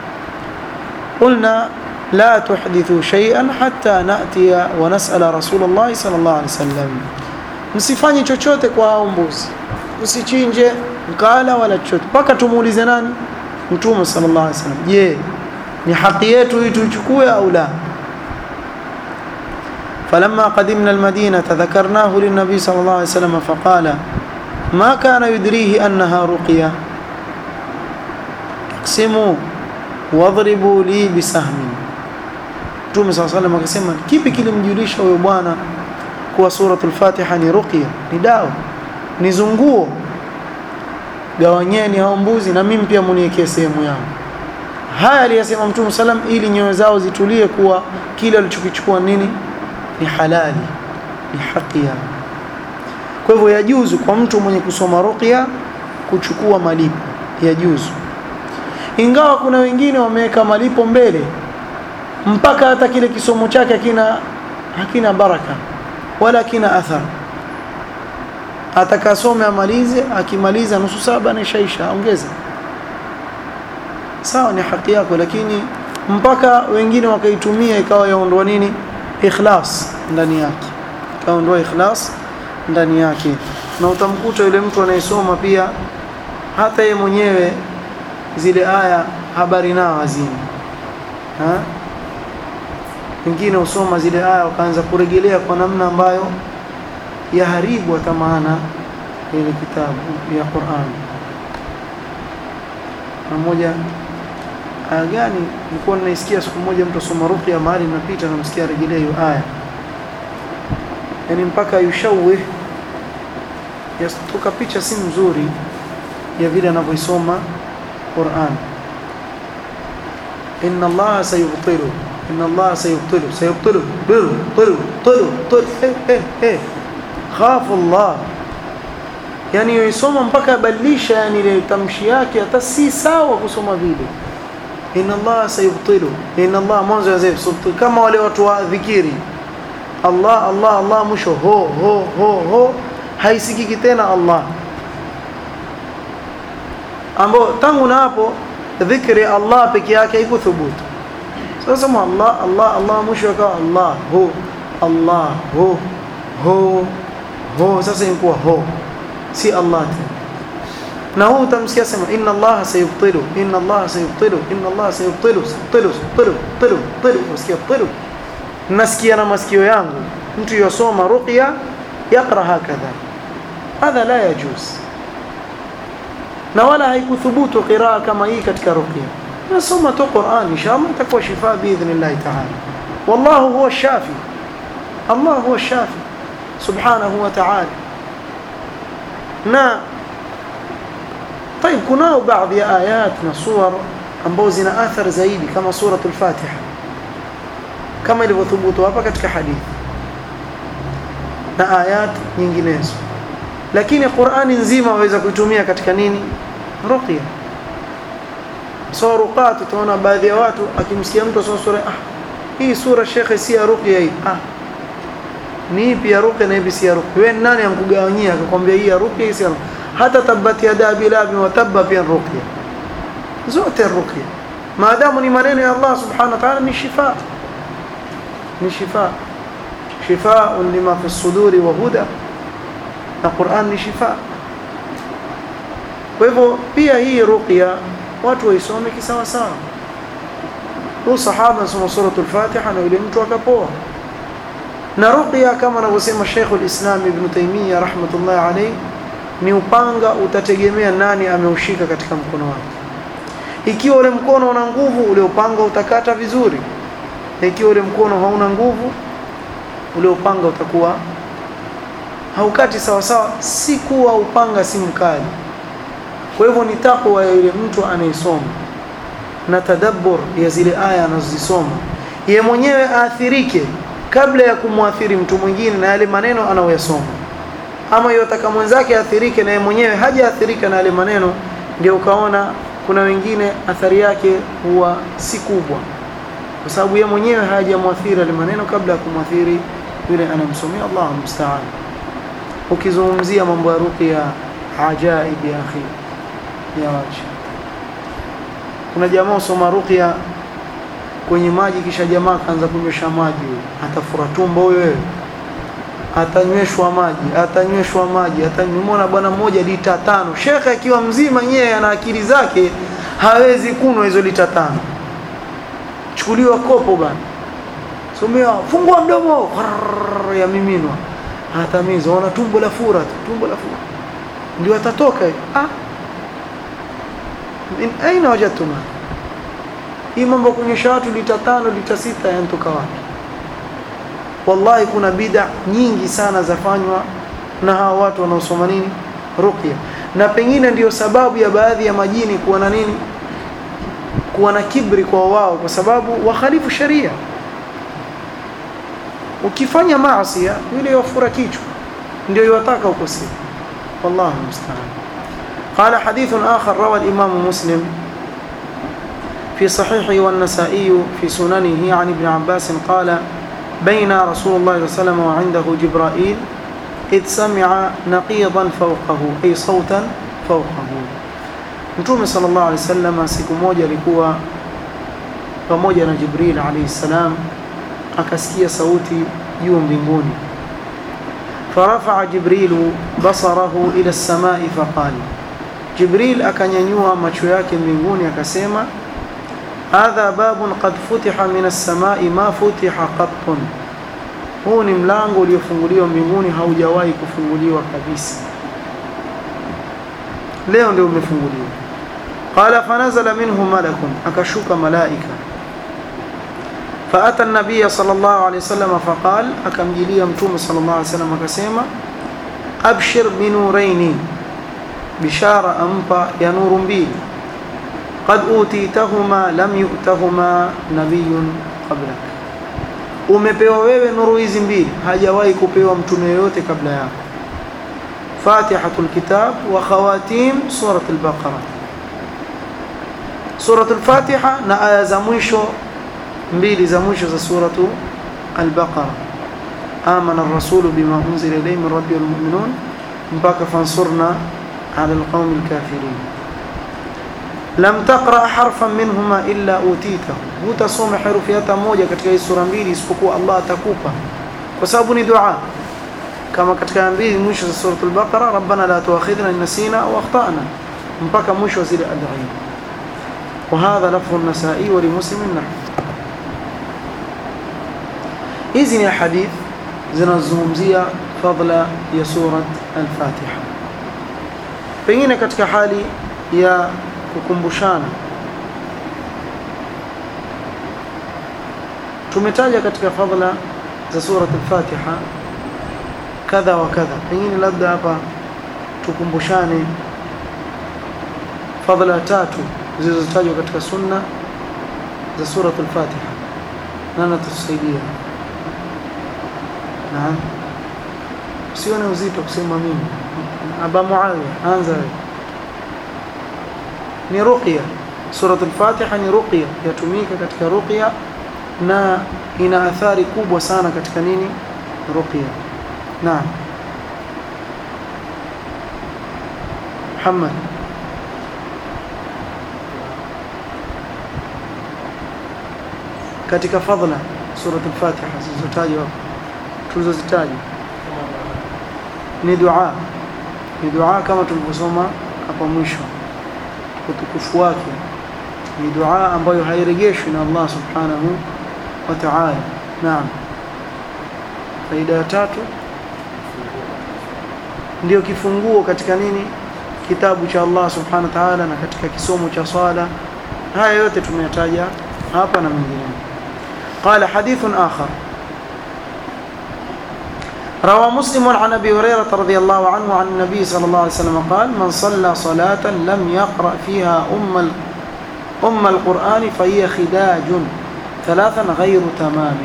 قلنا لا تحدثوا شيئا حتى نأتي ونسأل رسول الله صلى الله عليه وسلم msifanye chochote kwa hao mbuzi usichinje mkala wala chochote mpaka tumuulize nani mtume sallallahu alaihi wasallam je ni haki yetu hii tuichukue au la فلما قدمنا المدينة ذكرناه للنبي صلى الله عليه وسلم فقال ما كان يدريه أنها رقية اقسموا واضربوا لي بسهم Mtume صلى الله عليه وسلم akasema kipi kilimjulisha huyo bwana kuwa suratul Fatiha ni ruqya ni dawa ni zunguo gawanyeni hao mbuzi na mimi pia muniwekee sehemu yangu haya aliyasema Mtume salam ili nyoyo zao zitulie kuwa kile alichokichukua nini ni halali ni haki yao kwa hivyo yajuzu kwa mtu mwenye kusoma ruqya kuchukua malipo yajuzu ingawa kuna wengine wameweka malipo mbele mpaka hata kile kisomo chake hakina hakina baraka wala hakina athar atakasome amalize akimaliza nusu saba nishaisha ongeza sawa ni haki yako lakini mpaka wengine wakaitumia ikawa yaondoa nini ikhlas ndani yake kaondoa ikhlas ndani yake na utamkuta yule mtu anayesoma pia hata yeye mwenyewe zile aya habari nao hazini ha? wengine usoma zile aya wakaanza kurejelea kwa namna ambayo yaharibu hata maana ile kitabu ya Qur'an mmoja aya gani nilikuwa ninaisikia siku moja mtu asoma ruqya mahali napita namsikia rejelea hiyo aya yani mpaka yushawih yastuka picha si mzuri ya vile anavyoisoma Qur'an inna Allah sayubtilu inna Allah sayubtilu sayubtilu biru tilu tilu tilu eh eh eh khafu Allah yani yoisoma mpaka abadilisha yani ile tamshi yake hata si sawa kusoma vile inna Allah sayubtilu inna Allah mwanzo ya zaif kama wale watu wa dhikiri Allah Allah Allah mwisho ho ho ho ho haisikiki tena Allah ambao tangu na hapo dhikri ya Allah peke yake haikuthubutu sasa sema Allah Allah Allah mwisho akawa Allah ho Allah ho ho ho sasa inakuwa ho si Allah tena na huu utamsikia sema inna Allah sayubtilu inna Allah sayubtilu inna Allah sayubtilu sayubtilu sayubtilu sayubtilu sayubtilu usikia tilu nasikia na masikio yangu mtu yosoma ruqya yaqra hakadha hadha la yajuz na wala haikuthubutu qiraa kama hii katika ruqya nasoma tu Qur'an inshallah itakuwa shifa biidhnillah ta'ala wallahu huwa shafi Allah huwa shafi subhanahu wa ta'ala na طيب kunao baadhi ya ayat na suwar ambao zina athar zaidi kama suratul Fatiha kama ilivyothubutu hapa katika hadithi na ayat nyinginezo lakini Qur'ani nzima waweza kuitumia katika nini ruqya so ruqat utaona baadhi ya watu akimsikia mtu asoma sura ah hii sura shekhe si ya ruqya hii ah ni ipi ya ruqya na ipi si ya ruqya wewe nani ankugawanyia akakwambia hii ya ruqya hii si ya ruqya hata tabbat yada bilabi wa tabba pia ruqya zote ruqya maadamu ni maneno ya Allah subhanahu wa ta'ala ni shifa ni shifa shifaa lima fi suduri wa huda na Qur'an ni shifa kwa hivyo pia hii ruqya watu waisome kisawa sawa huyu sahaba anasoma suratul Fatiha na yule mtu akapoa na ruqya kama anavyosema Sheikh al-Islam Ibn Taymiyyah rahmatullahi alayhi ni upanga utategemea nani ameushika katika mkono wake ikiwa ule mkono una nguvu ule upanga utakata vizuri na ikiwa ule mkono hauna nguvu ule upanga utakuwa haukati sawa sawa si kuwa upanga si mkali kwa hivyo ni takwa ya yule mtu anayesoma na tadabbur ya zile aya anazozisoma ye mwenyewe aathirike kabla ya kumwathiri mtu mwingine na yale maneno anayoyasoma ama yotaka mwenzake athirike na yeye mwenyewe hajaathirika na yale maneno ndio ukaona kuna wengine athari yake huwa si kubwa kwa sababu yeye mwenyewe hajamwathiri yale maneno kabla ya kumwathiri yule anamsomea Allah musta'an ukizungumzia mambo ya ruqya ajaib ya akhi ya wacha kuna jamaa usoma ruqya kwenye maji kisha jamaa kaanza kunywesha maji atafura tumbo huyo wewe atanyweshwa maji atanyweshwa maji atanyumona bwana mmoja lita tano shekhe akiwa mzima yeye ana akili zake hawezi kunwa hizo lita tano chukuliwa kopo bana somea fungua mdomo ya miminwa atamiza ona tumbo la fura tumbo la fura ndio atatoka ah min aina wajadtuma hii mambo kunyesha watu lita tano lita sita yanatoka wapi wallahi kuna bid'a nyingi sana zafanywa na hawa watu wanaosoma nini ruqya na pengine ndiyo sababu ya baadhi ya majini kuwa na nini kuwa na kibri kwa wao kwa sababu wakhalifu sharia ukifanya maasi yule yafura kichwa ndio yataka ukosea wallahu musta'an قال حديث آخر روى الإمام مسلم في صحيحه والنسائي في سننه عن ابن عباس قال بين رسول الله صلى الله عليه وسلم وعنده جبرائيل إذ سمع نقيضا فوقه أي صوتا فوقه Mtume sallallahu alaihi wasallam siku moja alikuwa pamoja na Jibril alayhi salam akasikia sauti juu mbinguni farafa'a Jibrilu basarahu ila as-samai faqala Jibril akanyanyua macho yake mbinguni akasema hadha babun qad futiha min as-samai ma futiha qattun huu ni mlango uliofunguliwa mbinguni haujawahi kufunguliwa kabisa leo ndio umefunguliwa qala fanazala minhu malakun akashuka malaika فأتى النبي صلى الله عليه وسلم فقال أكمجليا متوم صلى الله عليه وسلم كسيما أبشر بنورين بشارة أمبا يا نور بي قد أوتيتهما لم يؤتهما نبي قبلك umepewa wewe nuru hizi mbili hajawahi kupewa mtume yoyote kabla yako fatihatul kitab wa khawatim surat al-baqara surat al-fatiha na aya za mwisho mbili za mwisho za suratu al-baqara amana ar-rasulu bima unzila ilayhi min rabbil mu'minun mpaka fansurna ala alqawmi alkafirin lam taqra harfan minhuma illa utitahu hutasoma herufi hata moja katika hii sura mbili isipokuwa Allah atakupa kwa sababu ni dua kama katika mbili mwisho za sura al-Baqara rabbana la tuakhidhna in nasina aw akhtana mpaka mwisho wa zile adhiya وهذا لفظ النسائي ولمسلم نحو hizi ni hadith zinazozungumzia fadla ya surat al-Fatiha pengine katika hali ya kukumbushana tumetaja katika fadla za surat al-Fatiha kadha wa kadha pengine labda hapa tukumbushane fadla tatu zilizotajwa katika sunna za surat al-Fatiha nani tutusaidia naam usione uzito kusema mimi aba muawiya anza wewe ni ruqya surat al-Fatiha ni ruqya yatumika katika ruqya na ina athari kubwa sana katika nini ruqya naam Muhammad katika fadhila surat al-Fatiha zilizotajwa hapo tulizozitaja ni dua ni dua kama tulivyosoma hapa mwisho utukufu wake ni dua ambayo hairejeshwi na Allah subhanahu wa ta'ala naam faida ya tatu ndio kifunguo katika nini kitabu cha Allah subhanahu wa ta'ala na katika kisomo cha swala haya yote tumeyataja hapa na mengineyo قال حديث آخر روى مسلم عن أبي هريرة رضي الله عنه عن النبي صلى الله عليه وسلم قال من صلى صلاة لم يقرأ فيها أم أم القرآن فهي خداج ثلاثا غير تمام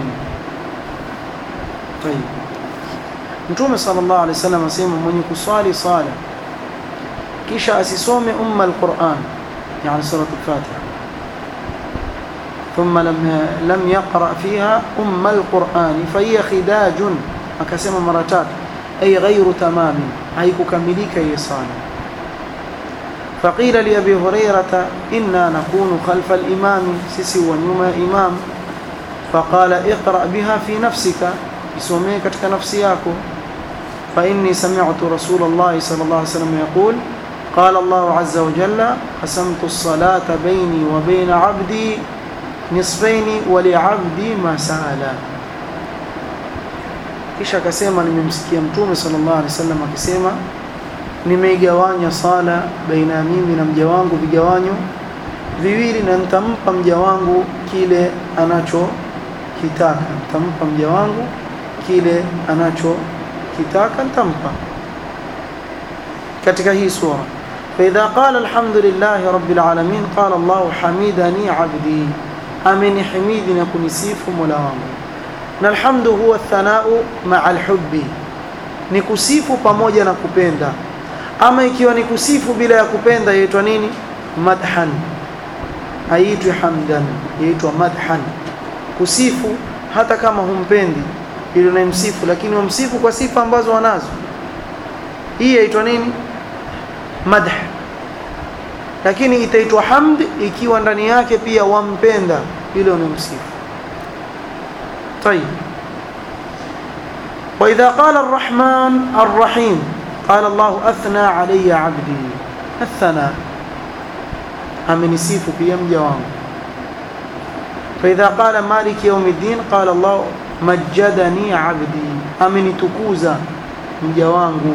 طيب Mtume sallallahu alaihi wasallam asema mwenye kuswali sala kisha asisome umma alquran yani surat al-Fatiha ثم لم لم يقرأ فيها أم القرآن فهي خداج akasema mara tatu ay ghairu tamami haikukamilika hiyo sala فقيل لأبي هريرة إنا نكون خلف الإمام سيسي ونيوم إمام فقال اقرأ بها في نفسك اسمي كتك نفسياك فإني سمعت رسول الله صلى الله عليه وسلم يقول قال الله عز وجل قسمت الصلاة بيني وبين عبدي نصفين ولعبدي ما سأل kisha akasema nimemsikia mtume sallallahu alaihi wasallam akisema nimeigawanya sala baina ya mimi na mja wangu vigawanyo viwili na nitampa mja wangu kile anachokitaka nitampa mja wangu kile anachokitaka nitampa katika hii sura فإذا قال الحمد لله رب العالمين قال الله حميدني عبدي أمن حميدنا كنسيف ملاوانgu na alhamdu huwa thanau maa alhubbi ni kusifu pamoja na kupenda ama ikiwa ni kusifu bila ya kupenda yaitwa nini madhan haitwi hamdan yaitwa madhan kusifu hata kama humpendi ili unayemsifu lakini wamsifu kwa sifa ambazo wanazo hii yaitwa nini madh lakini itaitwa hamd ikiwa ndani yake pia wampenda ile unayemsifu طيب وإذا قال الرحمن الرحيم قال الله أثنى علي عبدي الثناء أمنسيف في يم جوام فإذا قال مالك يوم الدين قال الله مجدني عبدي أمن تكوزا مجوانه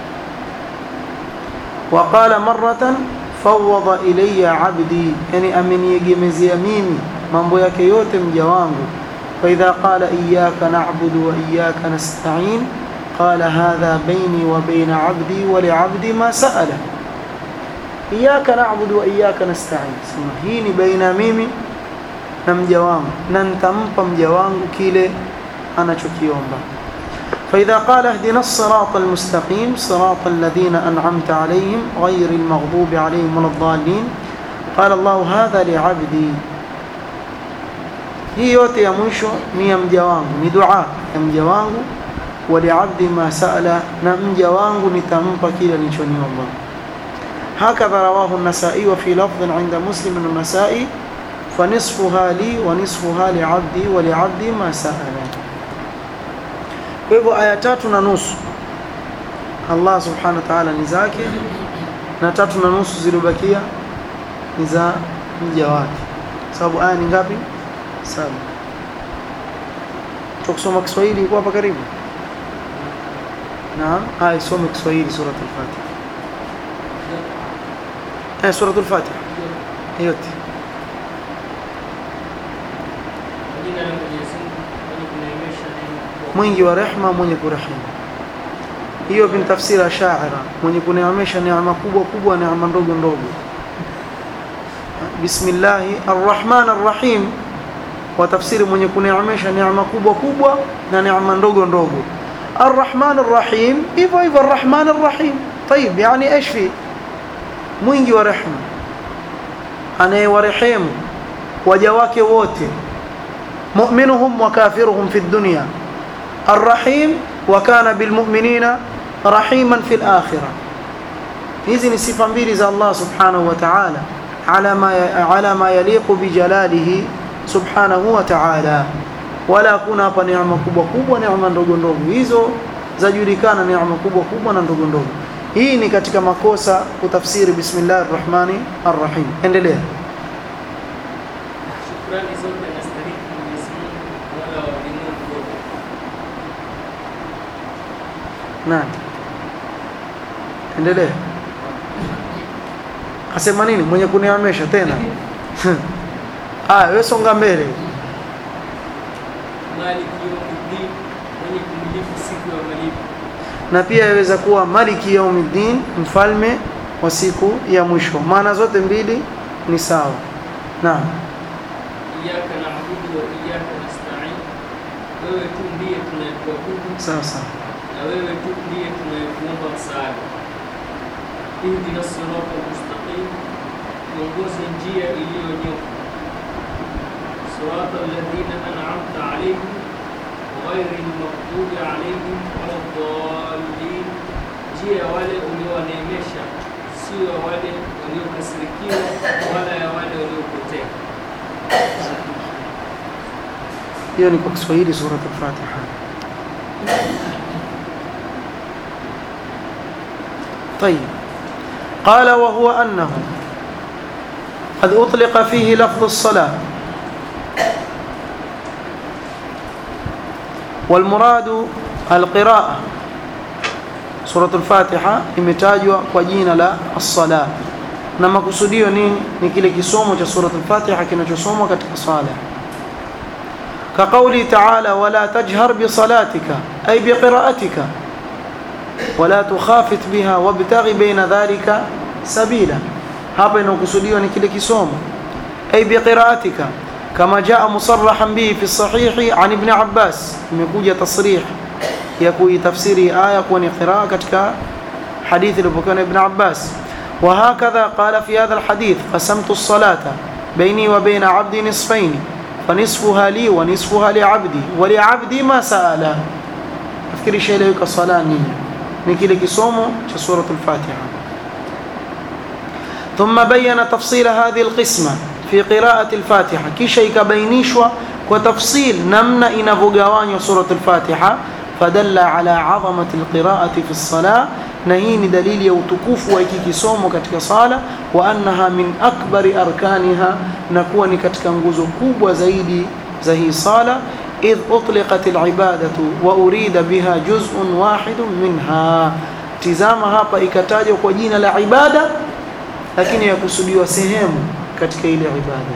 وقال مرة فوض إلي عبدي يعني أمن يجمز يميني mambo yake yote mja wangu فإذا قال إياك نعبد وإياك نستعين قال هذا بيني وبين عبدي ولعبدي ما سأله إياك نعبد وإياك نستعين هيني بين ميمي na mja wangu na nitampa mja wangu kile anachokiomba فإذا قال اهدنا الصراط المستقيم صراط الذين أنعمت عليهم غير المغضوب عليهم ولا الضالين قال الله هذا لعبدي hii yote ya mwisho ni ya mja wangu ni dua ya mja wangu waliabdi ma saala, na mja wangu nitampa kila nilichoniomba. Hakadha rawahu an-Nasa'i wa fi lafdhin 'inda Muslim an-Nasa'i fanisfuha li wa nisfuha liabdi wa liabdi ma saala. Kwa hivyo aya tatu na nusu Allah subhanahu wa ta'ala ni zake na tatu na nusu zilizobakia ni za mja wake, sababu aya ni ngapi? Saba. Tukusoma Kiswahili iko hapa karibu. Naam, haya isome Kiswahili suratul Fatiha. Eh, suratul Fatiha yote. Kwa jina la Mwenyezi Mungu mwenye kuneemesha neema Mwingi wa rehma, mwenye kurehemu. Hiyo ni tafsiri ya shaira, mwenye kuneemesha neema kubwa kubwa, neema ndogo ndogo. Bismillahi arrahman arrahim, wa tafsiri mwenye kuneemesha neema kubwa kubwa na neema ndogo ndogo. Arrahman arrahim, hivyo hivyo arrahman arrahim. Tayib, yani ايش في mwingi wa rehma, anayewarehemu waja wake wote, mu'minuhum wa kafiruhum fi dunya arrahim wa kana bilmu'minina rahiman fil akhirah. Hizi ni sifa mbili za Allah subhanahu wa ta'ala ala ma ala ma yaliqu bi jalalihi subhanahu wa ta'ala. Wala kuna hapa neema kubwa kubwa, neema ndogo ndogo, hizo zajulikana, neema kubwa kubwa na ndogo ndogo. Hii ni katika makosa kutafsiri bismillahir rahmani arrahim. Endelea. Shukrani zote anastahili Mwenyezi Mungu Mola wa ulimwengu wote. Nani? Endelea. Asema nini? Mwenye kuniamesha tena. Ah, wewe songa mbele. Maliki yawmiddin, mwenye kumilifu siku ya malipo. Na pia yaweza kuwa Maliki Yaumiddin, mfalme wa siku ya mwisho. Maana zote mbili ni sawa. Naam. Iyyaka na'budu wa iyyaka nasta'in. Wewe tu ndiye tunayekuabudu Sawa sawa. na wewe tu ndiye tunayekuomba msaada. Ihdina sirata mustaqim, tuongoze njia iliyonyoka. Sirata alladhina an'amta alayhim ghairi almaghdubi alayhim waladdallin, njia ya wale uliowaneemesha, sio ya wale waliokasirikiwa wala ya wale waliopotea. hiyo ni kwa Kiswahili sura al-Fatiha. طيب قال وهو أنه قد أطلق فيه لفظ الصلاة والمراد القراءة سورة الفاتحة imetajwa kwa jina la as-sala na makusudio nini ni kile kisomo cha sura al-Fatiha kinachosomwa katika sala كقوله تعالى ولا تجهر بصلاتك أي بقراءتك ولا تخافت بها وابتغ بين ذلك سبيلا hapa inakusudiwa ni kile kisomo ay biqiraatika kama jaa musarrahan bihi fi sahihi an ibn Abbas imekuja tasrih ya kuitafsiri aya kuwa ni qiraa katika hadithi iliyopokewa na ibn Abbas wa hakadha qala fi hadha alhadith qasamtu as-salata baini wa baina 'abdi nisfaini فنصفها لي ونصفها لعبدي ولعبدي ما سأل nafikiri shaeleweka sala nini ni kile kisomo cha surat al-Fatiha ثم بين تفصيل هذه القسمة في قراءة الفاتحة kisha ikabainishwa kwa tafsil namna inavyogawanywa surat al-Fatiha fadalla ala azamati al-qira'ati fi as-salah na hii ni dalili ya utukufu wa hiki kisomo katika sala wa annaha min akbari arkaniha na kuwa ni katika nguzo kubwa zaidi za hii sala idh utliqat alibadatu wa urida biha juz'un wahidun minha tizama hapa ikatajwa kwa jina la ibada lakini yakusudiwa sehemu katika ile ibada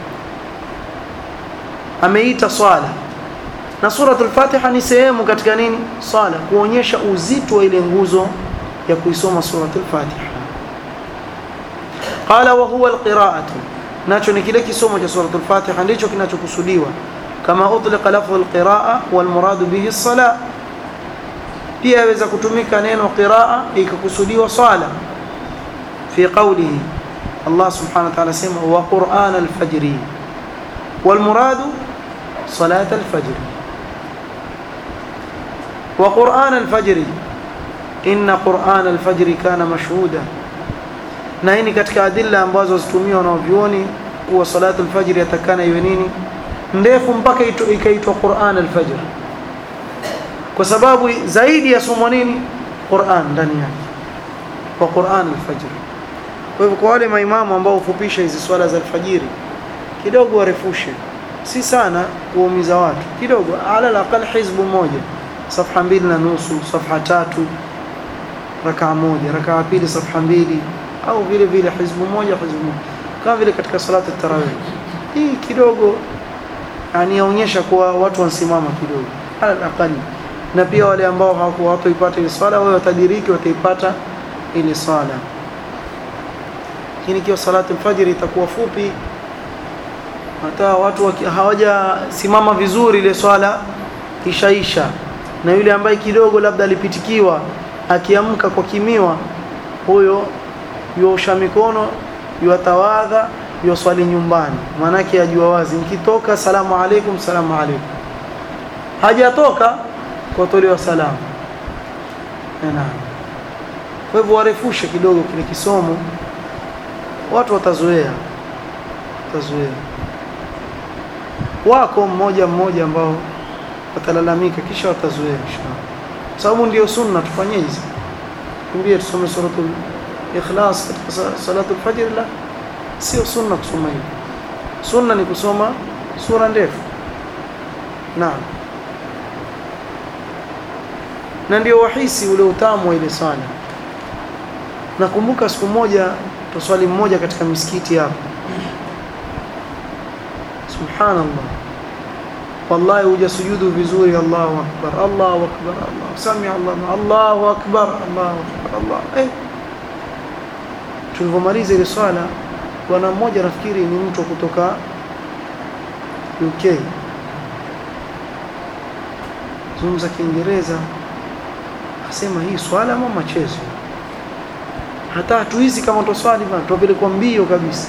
ameita swala na suratul fatiha ni sehemu katika nini sala kuonyesha uzito wa ile nguzo ya kuisoma suratul fatiha qala wa huwa alqira'atu nacho ni kile kisomo cha suratul fatiha ndicho kinachokusudiwa kama utliqa lafdhu alqira'a wal murad bihi as-salah pia yaweza kutumika neno qiraa ikakusudiwa sala fi qawlihi Allah subhanahu wa ta'ala sema wa qur'an al-fajr wal murad salat al-fajr wa Qur'an al-fajr inna Qur'an al-fajr kana mashhuda na hii ni katika adilla ambazo zitumiwa na wavyuoni kuwa salatu al-fajr yatakana iwe nini ndefu mpaka ikaitwa Qur'an al-fajr kwa sababu zaidi ya somo nini Qur'an ndani yake kwa Qur'an al-fajr kwa hivyo kwa wale maimamu ambao hufupisha hizi swala za alfajiri kidogo warefushe si sana kuumiza watu kidogo ala alaqal hizbu moja safha mbili na nusu safha tatu rakaa moja rakaa pili safha mbili au vile vile hizbu moja hizbu moja kama vile katika salatu tarawih hii kidogo yani yaonyesha kuwa watu wansimama kidogo ala alaqal na pia wale ambao hawakuwa watoipata ile swala wao watadiriki wataipata ile swala lakini ikiwa salatu alfajr itakuwa fupi hata watu hawajasimama vizuri ile swala ishaisha na yule ambaye kidogo labda alipitikiwa akiamka kwa kimiwa huyo yuosha mikono yuatawadha yuswali nyumbani maanake ajua wazi nikitoka salamu alaikum salamu alaikum hajatoka kutolewa salamu naam kwa hivyo warefushe kidogo kile kisomo watu watazoea watazoea wako mmoja mmoja ambao watalalamika kisha watazoea inshallah sababu ndio sunna tufanye hizi kimbie tusome suratul ikhlas katika salatul fajr la sio sunna kusoma hivi sunna ni kusoma sura ndefu naam na ndio wahisi ule utamu wa ile sala nakumbuka siku moja tuswali mmoja katika misikiti hapa subhanallah wallahi hujasujudu vizuri Allahu akbar Allahu akbar Allah sami Allah Allahu akbar Allahu akbar Allah eh tulipomaliza ile swala bwana mmoja nafikiri ni mtu kutoka UK zungumza Kiingereza asema hii swala ama machezo hata hatuizi kama toswali bana tupelekwa mbio kabisa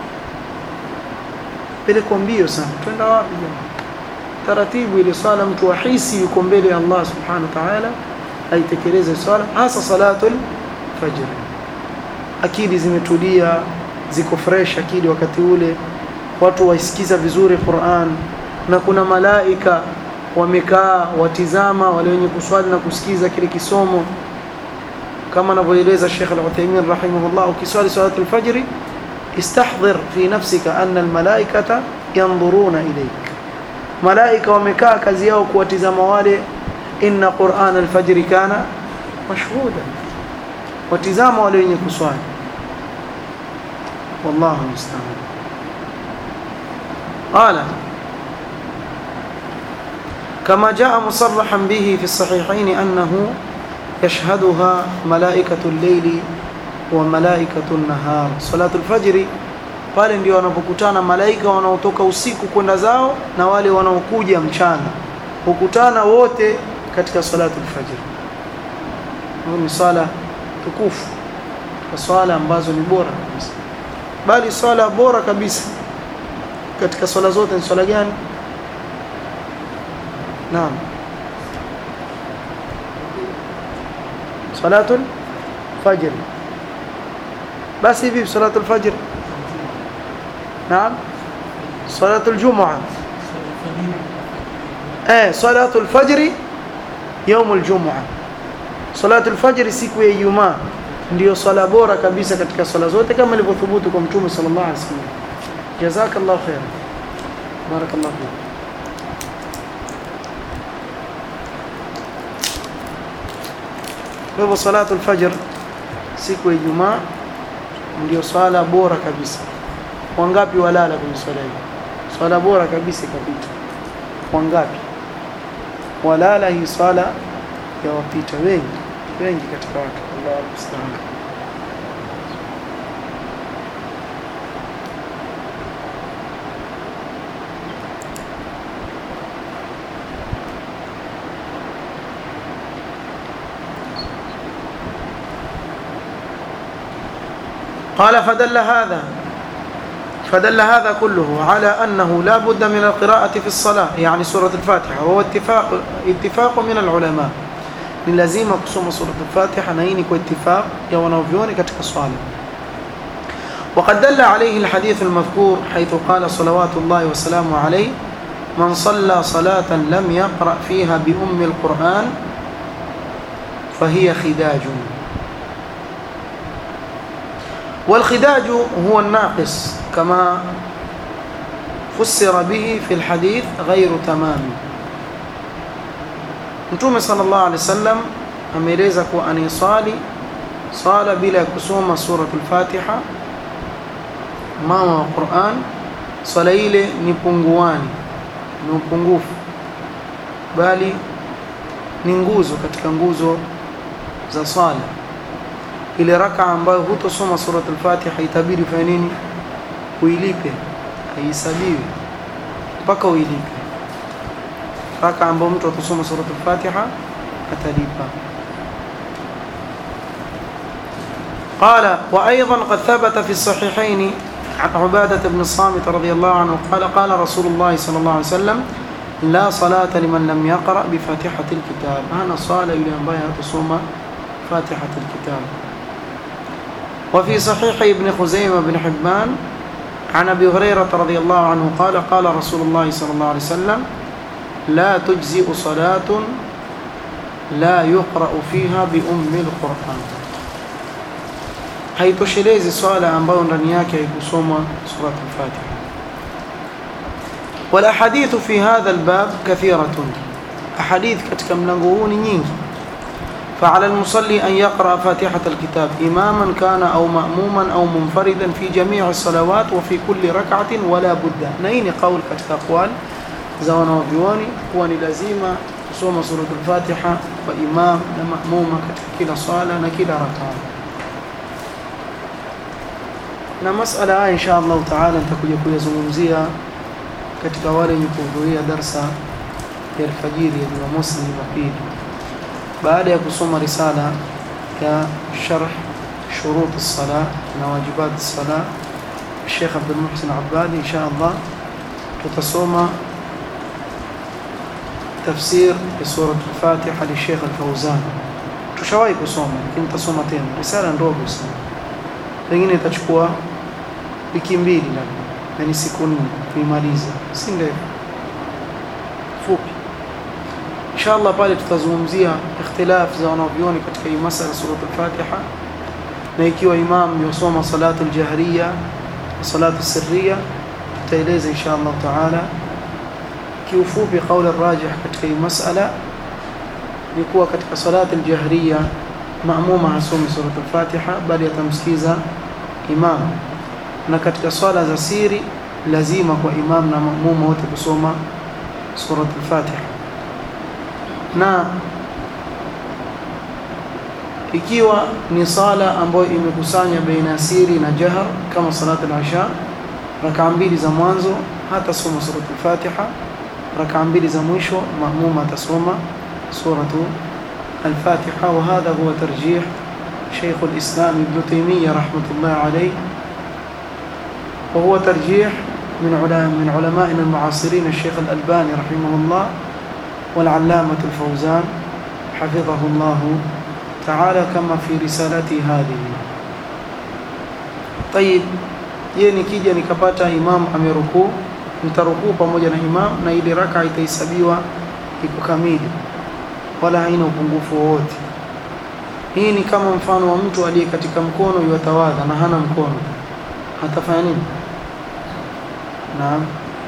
pelekwa mbio sana twenda wapi jamaa taratibu ile swala mtu ahisi yuko mbele ya Allah subhanahu wa ta'ala aitekeleze swala hasa salatul fajr akili zimetulia ziko fresh akili wakati ule watu waisikiza vizuri Qur'an na kuna malaika wamekaa watizama wale wenye kuswali na kusikiza kile kisomo kama anavyoeleza Sheikh Al-Uthaymeen rahimahullah ukiswali salatul fajr istahdhir fi nafsika anna al-malaikata yanzuruna ilayk malaika wamekaa kazi yao kuwatizama wale inna Qur'an al-fajr kana mashhuda watizama wale wenye kuswali wallahu musta'an qala كما جاء مصرحا به في الصحيحين أنه يشهدها ملائكة الليل وملائكة النهار صلاة الفجر pale ndio wanapokutana malaika wanaotoka usiku kwenda zao na wale wanaokuja mchana hukutana wote katika salatu al-fajr ni swala tukufu kwa swala ambazo ni bora kabisa bali swala bora kabisa katika swala zote ni swala gani naam صلاة الفجر بس يبي صلاة الفجر نعم صلاة الجمعة ايه صلاة الفجر يوم الجمعة صلاة الفجر siku ya Ijumaa ndio swala bora kabisa katika swala zote kama ilivyothubutu kwa Mtume sallallahu alaihi wasallam jazakallahu khair barakallahu fik Kwa hivyo salatu al-fajr siku ya Ijumaa ndio swala bora kabisa. Wangapi walala kwenye swala hii? Swala bora kabisa ikapita. Wangapi walala hii swala ya wapita? Wengi wengi katika watu. Allahu musta'an. قال فدل هذا فدل هذا كله على أنه لا بد من القراءة في الصلاة يعني سورة الفاتحة وهو اتفاق اتفاق من العلماء ni lazima kusoma surat al-Fatiha na hii ni kwa ittifaq ya wanavyuoni katika swala وقد دل عليه الحديث المذكور حيث قال صلوات الله وسلامه عليه من صلى صلاة لم يقرأ فيها بأم القرآن فهي خداج والخداج هو الناقص كما فسر به في الحديث غير تمام Mtume sallallahu alaihi wasallam ameeleza kuwa anayeswali swala bila ya kusoma suratul Fatiha mama wa Qur'an swala ile ni punguani ni upungufu bali ni nguzo katika nguzo za swala ile raka ambayo hutosoma suratul Fatiha itabidi ufanye nini uilipe haihesabiwi mpaka uilipe raka ambayo mtu atasoma suratul Fatiha atalipa قال وأيضا قد ثبت في الصحيحين عن عبادة بن الصامت رضي الله عنه قال قال رسول الله صلى الله عليه وسلم لا صلاة لمن لم يقرأ بفاتحة الكتاب أنا صلاة إلى أن تصوم فاتحة الكتاب وفي صحيح ابن خزيمة بن حبان عن أبي هريرة رضي الله عنه قال قال رسول الله صلى الله عليه وسلم لا تجزئ صلاة لا يقرأ فيها بأم القرآن haitoshelezi swala ambayo ndani yake haikusomwa surat al-Fatiha wal ahadithu fi hadha al-bab kathiratun ahadith katika mlango huu ni nyingi فعلى المصلي أن يقرأ فاتحة الكتاب إماما كان أو مأموما أو منفردا في جميع الصلوات وفي كل ركعة ولا بد نين قول كتك أقوال زوانا وبيواني واني لازيما kusoma suratul Fatiha kwa imam na maamuma katika kila swala na kila rakaa na masala haya insha Allah taala nitakuja kuyazungumzia katika wale wenye kuhudhuria darsa ya alfajiri ya Jumamosi na Jumapili baada ya kusoma risala ya sharh shurut as-salah na wajibat as-salah Sheikh Abdul Muhsin Abbadi insha Allah tutasoma tafsir ya sura al-Fatiha li Sheikh Al-Fawzan tushawahi kusoma lakini tutasoma tena risala ndogo sana pengine itachukua wiki mbili labda na ni siku nne kuimaliza si ndefu fupi inshallah pale tutazungumzia ikhtilaf za wanavyuoni katika hii masala sura al-Fatiha na ikiwa imam yosoma salatu al-jahriya na salatu sirriya tutaeleza inshallah taala kiufupi kauli rajih katika hii masala ni kuwa katika salatu al-jahriya maamuma hasomi sura al-Fatiha bali atamsikiza imam na katika swala za siri lazima kwa imam na maamuma wote kusoma sura al-Fatiha na ikiwa ni sala ambayo imekusanya baina ya siri na jahar kama salatu al-isha rakaa mbili za mwanzo hata soma sura al-Fatiha rakaa mbili za mwisho maamuma atasoma suratu al-Fatiha wa hadha huwa tarjih شيخ الإسلام ابن تيمية رحمة الله عليه وهو ترجيح من علماء من علمائنا المعاصرين الشيخ الألباني رحمه الله والعلامة الفوزان حفظه الله تعالى كما في رسالته هذه طيب je nikija nikapata imam amerukuu nitarukuu pamoja na imam na ile raka itahesabiwa iko kamili wala haina upungufu wowote hii ni kama mfano wa mtu aliye katika mkono yuatawadha na hana mkono atafanya nini naam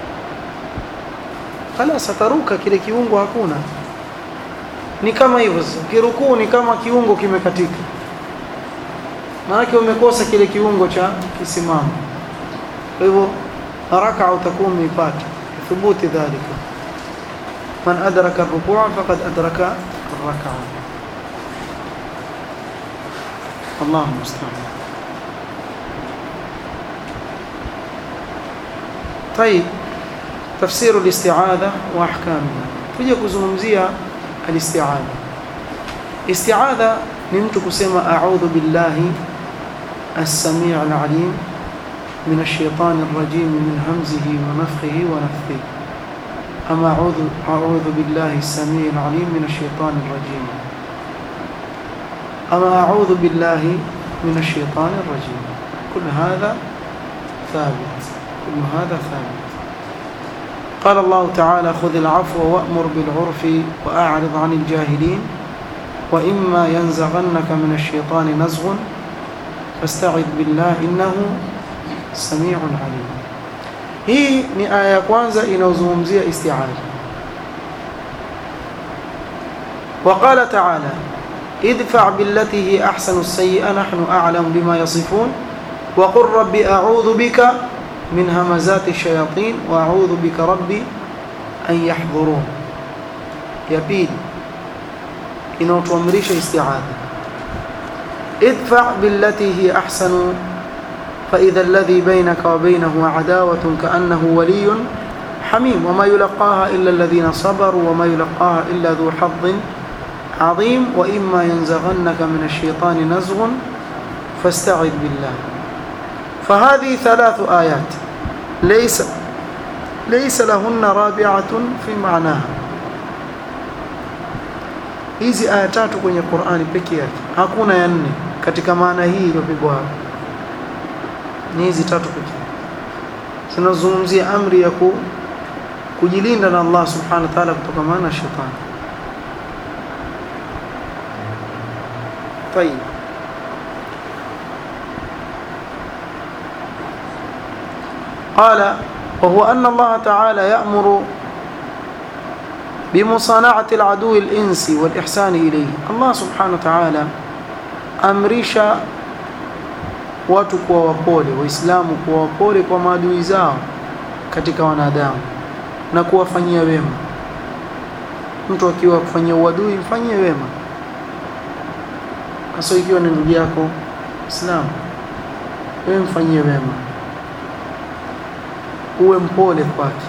خلاص ataruka kile kiungo hakuna ni kama hivyo kirukuu ni kama kiungo kimekatika maana umekosa kile kiungo cha kisimamo kwa hivyo raka utakuwa umeipata thubuti dhalika man adraka ar-ruku' faqad adraka ar-rak'a الله المستعان طيب تفسير الاستعاذة وأحكامها تجي kuzungumzia الاستعاذة استعاذة ni mtu kusema a'udhu billahi السميع العليم من الشيطان الرجيم من همزه ونفخه ونفثه أما أعوذ أعوذ بالله السميع العليم من الشيطان الرجيم أما أعوذ بالله من الشيطان الرجيم كل هذا ثابت كل هذا ثابت قال الله تعالى خذ العفو وأمر بالعرف وأعرض عن الجاهلين وإما ينزغنك من الشيطان نزغ فاستعذ بالله إنه سميع عليم hii ni aya ya kwanza inayozungumzia isti'adha وقال تعالى ادفع بالتي هي أحسن السيئة نحن أعلم بما يصفون وقل رب أعوذ بك من همزات الشياطين وأعوذ بك ربي أن يحضرون يبيد إنه تمريش استعاذة ادفع بالتي هي أحسن فإذا الذي بينك وبينه عداوة كأنه ولي حميم وما يلقاها إلا الذين صبروا وما يلقاها إلا ذو حظ عظيم وإما ينزغنك من الشيطان نزغ فاستعذ بالله فهذه ثلاث آيات ليس ليس لهن رابعة في معناها hizi aya tatu kwenye Qur'ani pekee yake hakuna ya nne katika maana hii iliyopigwa hapa ni hizi tatu pekee zinazungumzia amri ya ku, kujilinda na Allah subhanahu wa ta'ala kutokana na shetani طيب قال وهو أن الله تعالى يأمر بمصانعة العدو الإنسي والإحسان إليه الله سبحانه وتعالى أمرشا watu kuwa wapole waislamu kuwa wapole kwa maadui zao katika wanadamu na kuwafanyia wema mtu akiwa kufanyia uadui mfanyie wema hasa ikiwa ni ndugu yako Islam wewe mfanyie wema uwe mpole kwake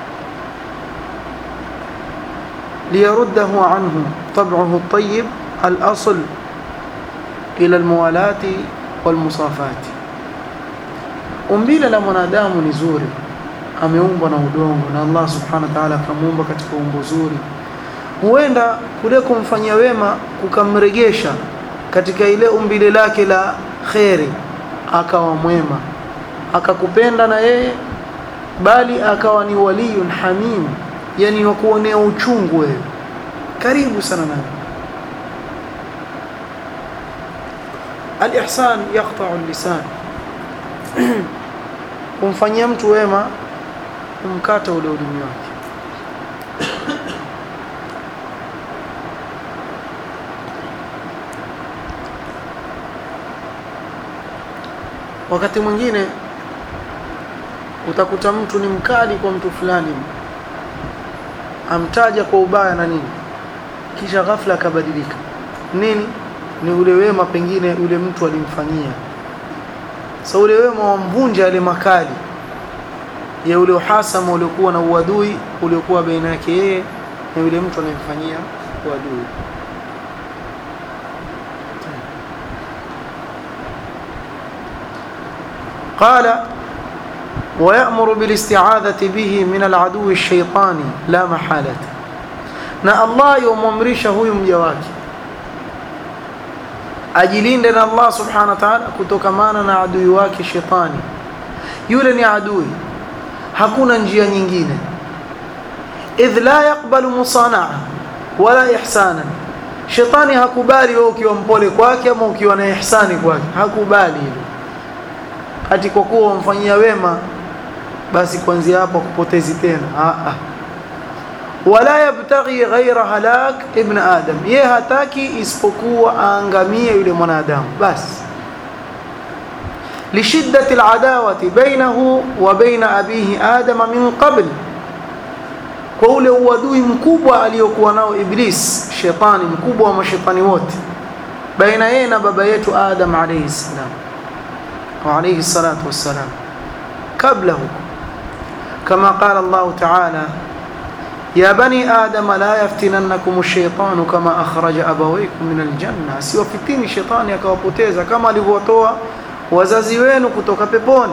liyaruddahu anhu tab'uhu at-tayyib al-asl ila al-muwalati wal-musafati umbile la mwanadamu ni zuri ameumbwa na udongo na Allah subhanahu wa ta'ala akamuumba katika umbo zuri huenda kule kumfanyia wema kukamregesha katika ile umbile lake la kheri akawa mwema akakupenda na yeye bali akawa ni waliyun hamim yani wa kuonea uchungu wewe karibu sana naye al-ihsan yaqta'u al-lisan kumfanyia mtu wema kumkata ule ulimi wake wakati mwingine utakuta mtu ni mkali kwa mtu fulani amtaja kwa ubaya na nini kisha ghafla akabadilika nini ni ule wema pengine ule mtu alimfanyia sasa ule wema wamvunja yale makali ya ule uhasama uliokuwa na uadui uliokuwa baina yake yeye na yule mtu anayemfanyia uadui قال ويأمر بالاستعاذة به من العدو الشيطاني لا محالة na Allah yomwamrisha huyu mja wake ajilinde na Allah subhanahu wa ta'ala kutokamana na adui wake shetani yule ni adui hakuna njia nyingine idh la yaqbalu musanaa wala ihsana shetani hakubali wewe ukiwa mpole kwake ama ukiwa na ihsani kwake hakubali hilo ati kwa kuwa wamfanyia wema basi kuanzia hapo kupotezi tena ah ah wala yabtaghi ghaira halak ibn adam ye hataki isipokuwa aangamie yule mwanadamu basi lishiddati aladawati bainahu wa baina abihi adama min qabl kwa ule uadui mkubwa aliyokuwa nao iblis shetani mkubwa wa mashetani wote baina yeye na baba yetu adam alayhi salam wa alayhi salatu wassalam kabla huko kama qala Allah ta'ala يا بني آدم لا يفتننكم الشيطان كما أخرج أبويكم من الجنة siwafitini shetani akawapoteza kama alivyotoa wazazi wenu kutoka peponi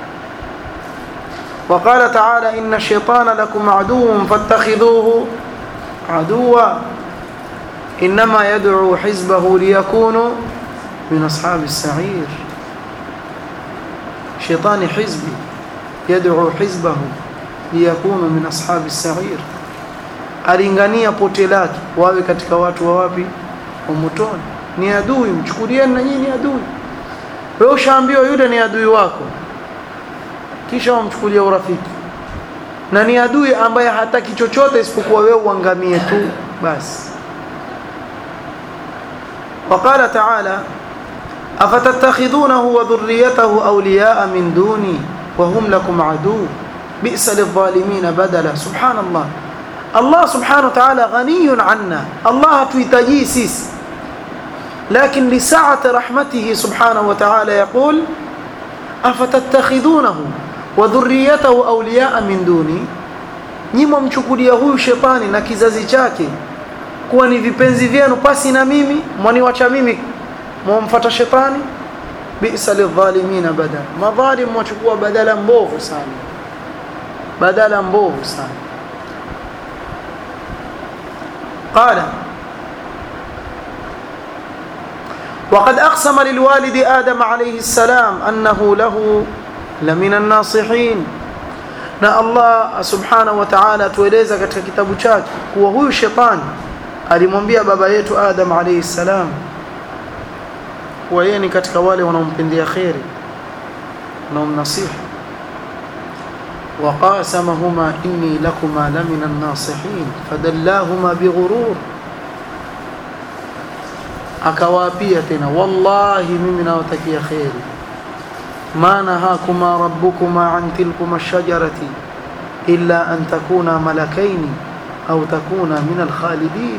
وقال تعالى إن الشيطان لكم عدو فاتخذوه عدوا inma yad'u hizbahu liyakunu min ashabi as-sa'ir shaytani hizbi yad'u hizbahu liyakunu min ashabi as-sa'ir alingania pote lake wawe katika watu wa wapi wa motoni ni adui mchukulieni na nyinyi ni adui wewe ushaambiwa yule ni adui wako kisha wamchukulia urafiki na ni adui ambaye hataki chochote isipokuwa wewe uangamie tu basi وقال تعالى أفتتخذونه وذريته أولياء من دوني وهم لكم عدو بئس للظالمين بدلا سبحان الله الله سبحانه وتعالى غني عنا الله تيتجي سيس لكن لسعة رحمته سبحانه وتعالى يقول أفتتخذونه وذريته أولياء من دوني nyima mchukulia huyu shetani na kizazi chake kuwa ni vipenzi vyenu pasi na mimi mwaniwacha mimi mwamfuata shetani bisa lidhalimina badala madhalim mwachukua badala mbovu sana badala mbovu sana qala وقد أقسم للوالد آدم عليه السلام أنه له لمن الناصحين na Allah subhanahu wa ta'ala tueleza katika kitabu chake kuwa huyu shetani alimwambia baba yetu Adam alayhi salam kuwa yeye ni katika wale wanaompendea kheri wanaomnasihi وقاسمهما إني لكما لمن الناصحين فدلاهما بغرور akawaapia tena wallahi mimi nawatakia kheri ma nahakuma rabbukuma an tilkuma shajarati illa an takuna malakaini au takuna min alkhalidin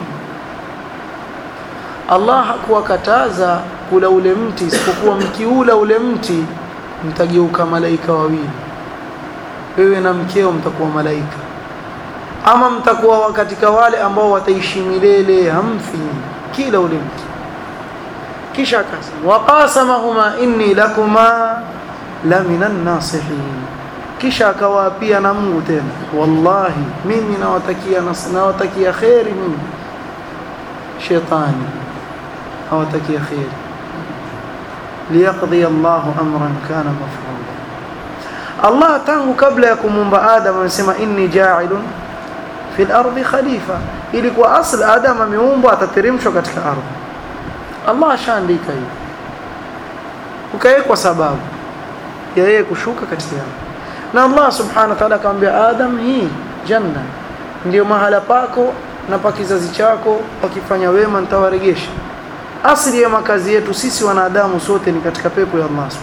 Allah hakuwakataza kula ule mti isipokuwa mkiula ule mti mtageuka malaika wawili wewe na mkeo mtakuwa malaika ama mtakuwa katika wale ambao wataishi milele hamfi kila ule mti kisha akasema waqasamahuma inni lakuma la minan nasihin kisha akawaapia na Mungu tena wallahi mimi nawatakia nawatakia khairi mimi shetani nawatakia khairi liyaqdi Allahu amran kana maf'ula Allah tangu kabla ya kumumba Adam amesema inni ja'ilun fil ardi khalifa ili kwa asl Adam ameumbwa atateremshwa katika ardhi Allah ashaandika hiyo ukawekwa sababu ya yeye kushuka katika ardhi na Allah subhanahu wa ta'ala akamwambia Adam hii janna ndio mahala pako na pa kizazi chako wakifanya wema nitawaregesha asili ya makazi yetu sisi wanadamu sote ni katika pepo ya Allah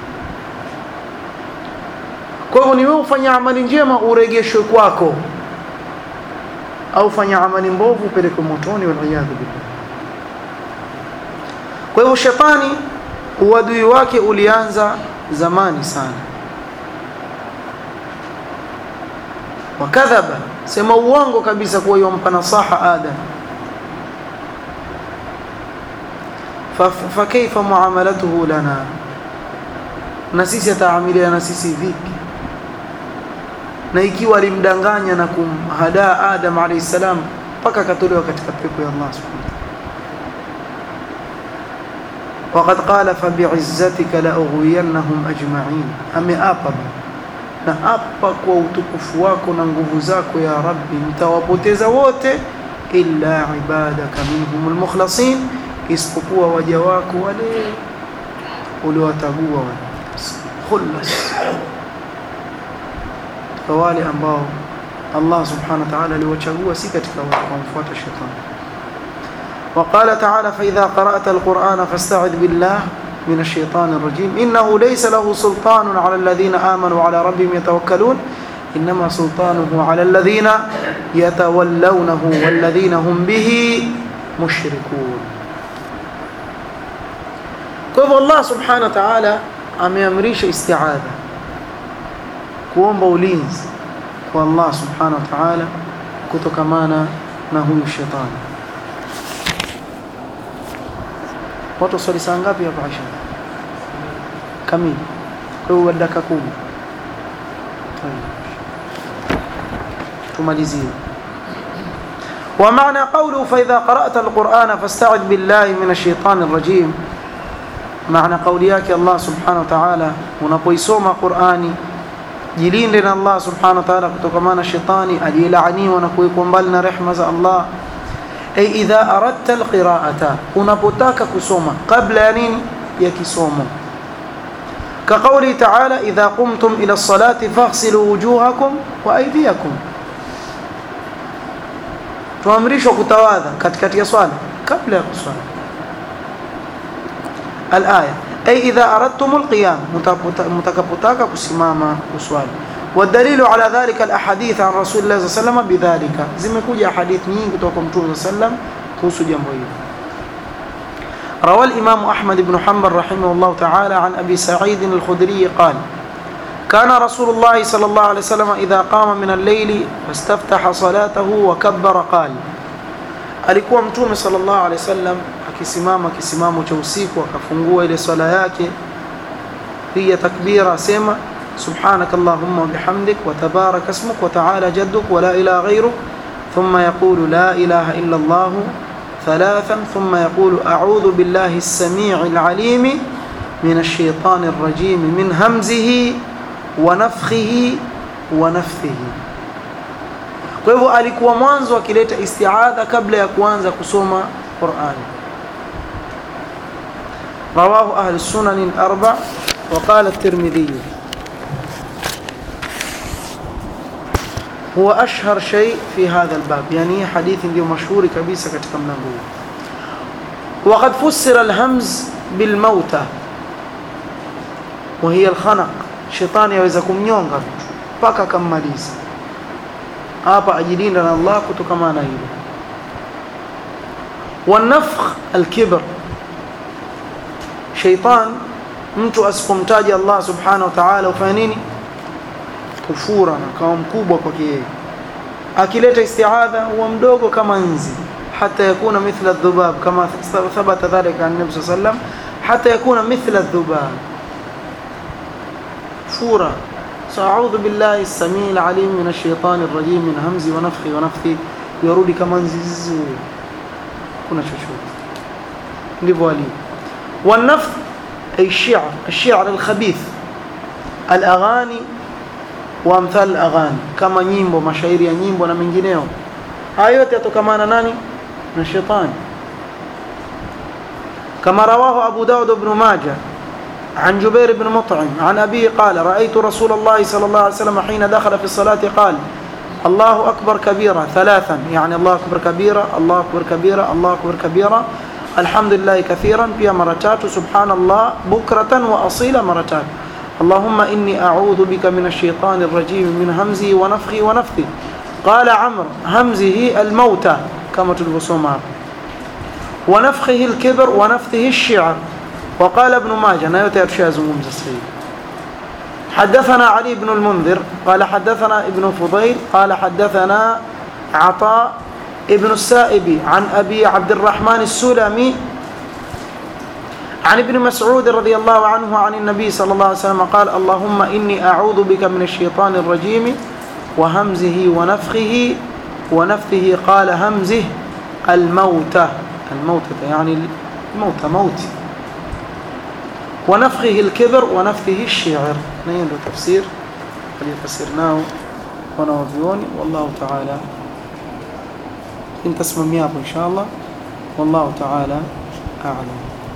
kwa hivyo ni wewe ufanya amali njema uregeshwe kwako au fanya amali mbovu upelekwe motoni waliyadhu billah kwa hivyo shetani uadui wake ulianza zamani sana wakadhaba sema uongo kabisa kuwa yompa nasaha adam fakaifa muamalatuhu lana na sisi ataamilia na sisi vipi na ikiwa alimdanganya na kumhadaa adam alayhi salam mpaka akatolewa katika pepo ya Allah subhanahu وقد قال فبعزتك لأغوينهم أجمعين أمئapa na hapa kwa utukufu wako na nguvu zako ya rabbi mtawapoteza wote illa ibadaka minhum almukhlasin isipokuwa waja wako wale uliowatagua wale khullas kwa wale ambao Allah subhanahu wa ta'ala aliwachagua si katika wamfuata shetani وقال تعالى فإذا قرأت القرآن فاستعذ بالله من الشيطان الرجيم إنه ليس له سلطان على الذين آمنوا على ربهم يتوكلون إنما سلطانه على الذين يتولونه والذين هم به مشركون كيف الله سبحانه وتعالى ameamrisha isti'adha kuomba ulinzi kwa Allah subhanahu wa ta'ala kutokamana na huyu shetani watu swali saa ngapi hapa Aisha kamili kwa hiyo dakika kumi tumalizie ومعنى قوله فإذا قرأت القرآن فاستعذ بالله من الشيطان الرجيم معنى قولياك الله سبحانه وتعالى unapoisoma Qur'ani jilinde na Allah subhanahu wa ta'ala kutokana na shetani aliyelaaniwa na kuwekwa mbali na rehema za Allah ay idha aradta alqira'ata unapotaka kusoma kabla ya nini ya kisomo كقوله تعالى إذا قمتم إلى الصلاة فاغسلوا وجوهكم وأيديكم tuamrishwa kutawadha katikati ya swala kabla ya kuswali alaya ay idha aradtum alqiyam mutakapotaka kusimama kuswali والدليل على ذلك الاحاديث عن رسول الله صلى الله عليه وسلم بذلك zimekuja hadith nyingi kutoka kwa mtume صلى الله عليه وسلم kuhusu jambo hili روى الإمام أحمد بن حنبل رحمه الله تعالى عن أبي سعيد الخدري قال كان رسول الله صلى الله عليه وسلم إذا قام من الليل فاستفتح صلاته وكبر قال alikuwa mtume sallallahu alaihi wasallam akisimama kisimamo cha usiku akafungua ile swala yake piga takbira asema subhanaka allahumma bihamdik wa tabaraka ismuk wa ta'ala jadduk wa la ilaha ghayruk thumma yaqulu la ilaha illa allah ثلاثا ثم يقول أعوذ بالله السميع العليم من الشيطان الرجيم من همزه ونفخه ونفثه kwa hivyo alikuwa mwanzo akileta istiadha kabla ya kuanza kusoma Qur'ani رواه أهل السنن الأربع وقال الترمذي هو أشهر شيء في هذا الباب يعني حديث دي مشهور كبيسة katika mlango huu وقد فسر الهمز بالموتى وهي الخنق shetani yaweza kumnyonga mtu mpaka akammaliza hapa ajilinda na Allah kutokana na hilo والنفخ الكبر sheitan mtu asipomtaja Allah subhanahu wa ta'ala ufanya nini kufura na kawa mkubwa kwake yeye akileta isti'adha huwa mdogo kama nzi hata yakuna mithla dhubab kama thabata dhalika an nabi sallam hata yakuna mithla dhubab fura sa'udhu billahi as-sami' al-alim min ash-shaytan ar-rajim min hamzi wa nafthi wa nafthi yarudi kama nzi kuna chochote ndivyo alivyo والنفث أي الشعر الشعر الخبيث الأغاني وأمثال الأغاني كما nyimbo mashairi ya nyimbo na mengineo haya yote yatokamana nani na shetani كما رواه أبو داود بن ماجه عن جبير بن مطعم عن أبيه قال رأيت رسول الله صلى الله عليه وسلم حين دخل في الصلاة قال الله أكبر كبيرا ثلاثا يعني الله أكبر كبيرا الله أكبر كبيرا الله أكبر كبيرا الحمد لله كثيرا فيها مرتات سبحان الله بكرة وأصيلا مرتات اللهم إني أعوذ بك من الشيطان الرجيم من همزه ونفخه ونفثه قال عمرو همزه الموتى كما تلبسون ونفخه الكبر ونفثه الشعر وقال ابن ماجه نيوتي أرشاز ممز السيد حدثنا علي بن المنذر قال حدثنا ابن فضيل قال حدثنا عطاء ابن السائب عن أبي عبد الرحمن السلمي عن ابن مسعود رضي الله عنه عن النبي صلى الله عليه وسلم قال اللهم إني أعوذ بك من الشيطان الرجيم وهمزه ونفخه ونفثه قال همزه الموتى الموتى يعني الموتى موت ونفخه الكبر ونفثه الشعر نين تفسير اللي فسرناه ونوفيوني والله تعالى انت اسمم يابو ان شاء الله والله تعالى اعلم